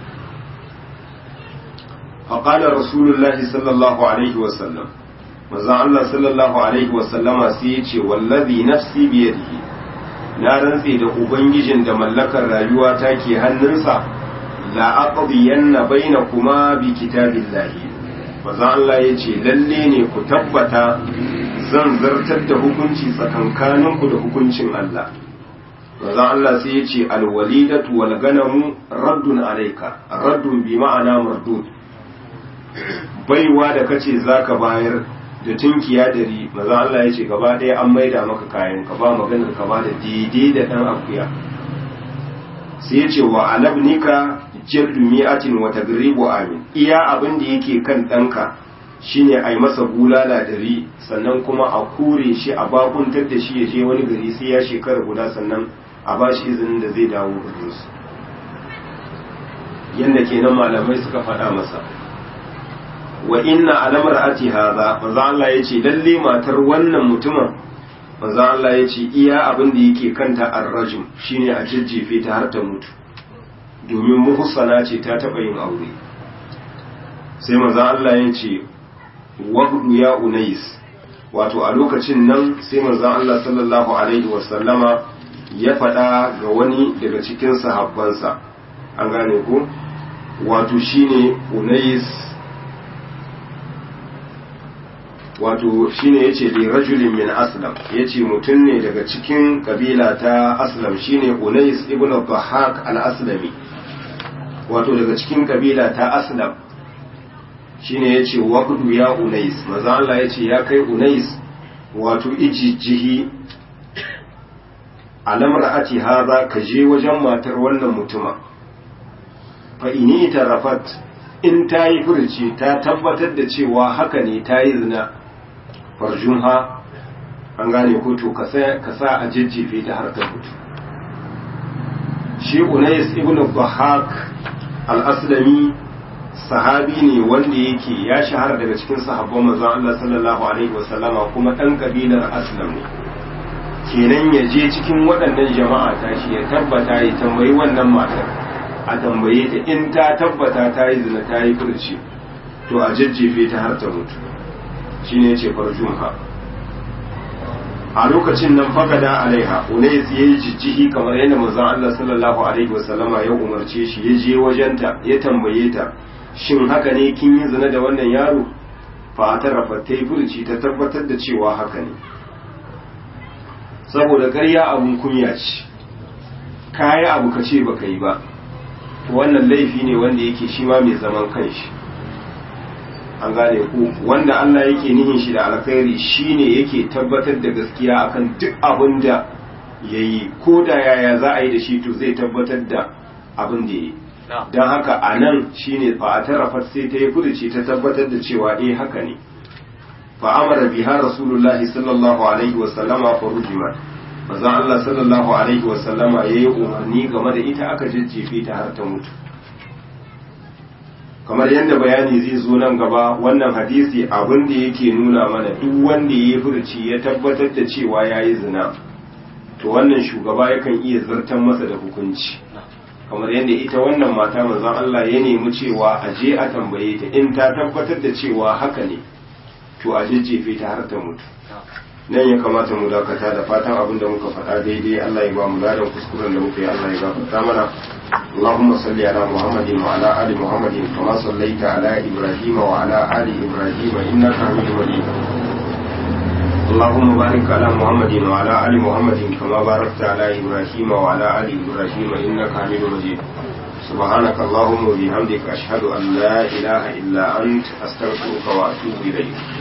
faƙalar rasulullahi sallallahu alaihi wasallam manzon Allah sallallahu alaihi wasallama sai ya ce wallazi nafsi biyadihi na rantse da ubangijin da mallakar rayuwa ta ke hannunsa la aqdiyanna bainakuma bi kitabillahi manzon Allah ya ce lalle ne ku tabbata zan zartar da hukunci tsakankaninku da hukuncin Allah manzon Allah sai ya ce alwalidatu wal ganamu raddun alayka raddun bi ma'ana mardud baiwa da kace zaka bayar da tunkiya dari maza Allah ya ce gaba ɗaya an maida maka kayan ka ba maganar ka ba da daidai da ɗan akuya sai ya ce wa alabnika jirdu mi'atin wa tagribu amin iya abin da yake kan ɗanka shine a yi masa bulala dari sannan kuma a kure shi a bakuntar da shi ya je wani gari sai ya shekara guda sannan a ba shi izinin da zai dawo garinsu yadda kenan malamai suka faɗa masa wa inna alamar ati haza manzo Allah yace lalle matar wannan mutumin manzo Allah yace iya abin da yake kanta ar-rajum shine a jajjefe ta har ta mutu domin muhsana ce ta taba yin aure sai manzo Allah yace waqdu ya unais wato a lokacin nan sai manzo Allah sallallahu alaihi wasallama ya faɗa ga wani daga cikin sahabbansa an gane ko wato shine unais wato shine yace li rajulin min aslam yace mutum ne daga cikin kabila ta aslam shine unais ibn dhahak al-aslami wato daga cikin kabila ta aslam shine yace waqdu ya unais maza Allah yace ya kai unais wato ijijihi alamar ati haza ka je wajen matar wannan mutuma fa ini tarafat in ta yi furci ta tabbatar da cewa haka ne ta yi zina farjunha an gane ko to ka sa a jejjefe ta har ta mutu shi unais ibn bahak al-aslami sahabi ne wanda yake ya shahara daga cikin sahabban manzon Allah sallallahu alaihi wasallama kuma dan kabilar aslam ne kenan ya je cikin waɗannan jama'a ta shi ya tabbata ya tambayi wannan matar a tambaye ta in ta tabbata ta yi zina ta yi furci to a jajjefe ta har ta mutu shine yace farjunha a lokacin nan fagada alaiha unais yayi jijjihi kamar yadda manzon Allah sallallahu alaihi wasallama ya umarce shi ya je wajenta ya tambaye ta shin haka ne kin yi zina da wannan yaro fa tarafa ta yi furci ta tabbatar da cewa haka ne saboda ƙarya abun kunya ce kayi abu ka ce baka yi ba to wannan laifi ne wanda yake shi ma mai zaman kanshi an gane ku wanda Allah yake nihin shi da alkhairi shine yake tabbatar da gaskiya akan duk abin da yayi ko da yaya za a yi da shi to zai tabbatar da abin da yayi don haka a nan shine fa a tarafat sai ta yi furuci ta tabbatar da cewa eh haka ne fa amara biha rasulullahi sallallahu alaihi wa sallama fa rujimat manzon Allah sallallahu alaihi wa sallama yayi umarni game da ita aka jajjefe ta har ta mutu kamar yadda bayani zai zo nan gaba wannan hadisi abin da yake nuna mana duk wanda ya furci ya tabbatar da cewa ya yi zina to wannan shugaba yakan iya zartan masa da hukunci kamar yadda ita wannan mata manzon Allah ya nemi cewa a je a tambaye ta in ta tabbatar da cewa haka ne to a jejjefe ta har ta mutu nan ya kamata mu dakata da fatan abin da muka faɗa daidai Allah ya ba mu ladan kuskuren da muka yi Allah ya gafarta mana اللهم صل على محمد وعلى آل محمد كما صليت على إبراهيم وعلى آل إبراهيم إنك حميد مجيد اللهم بارك على محمد وعلى آل محمد كما باركت على إبراهيم وعلى آل إبراهيم إنك حميد مجيد سبحانك اللهم وبحمدك أشهد أن لا إله إلا أنت أستغفرك وأتوب إليك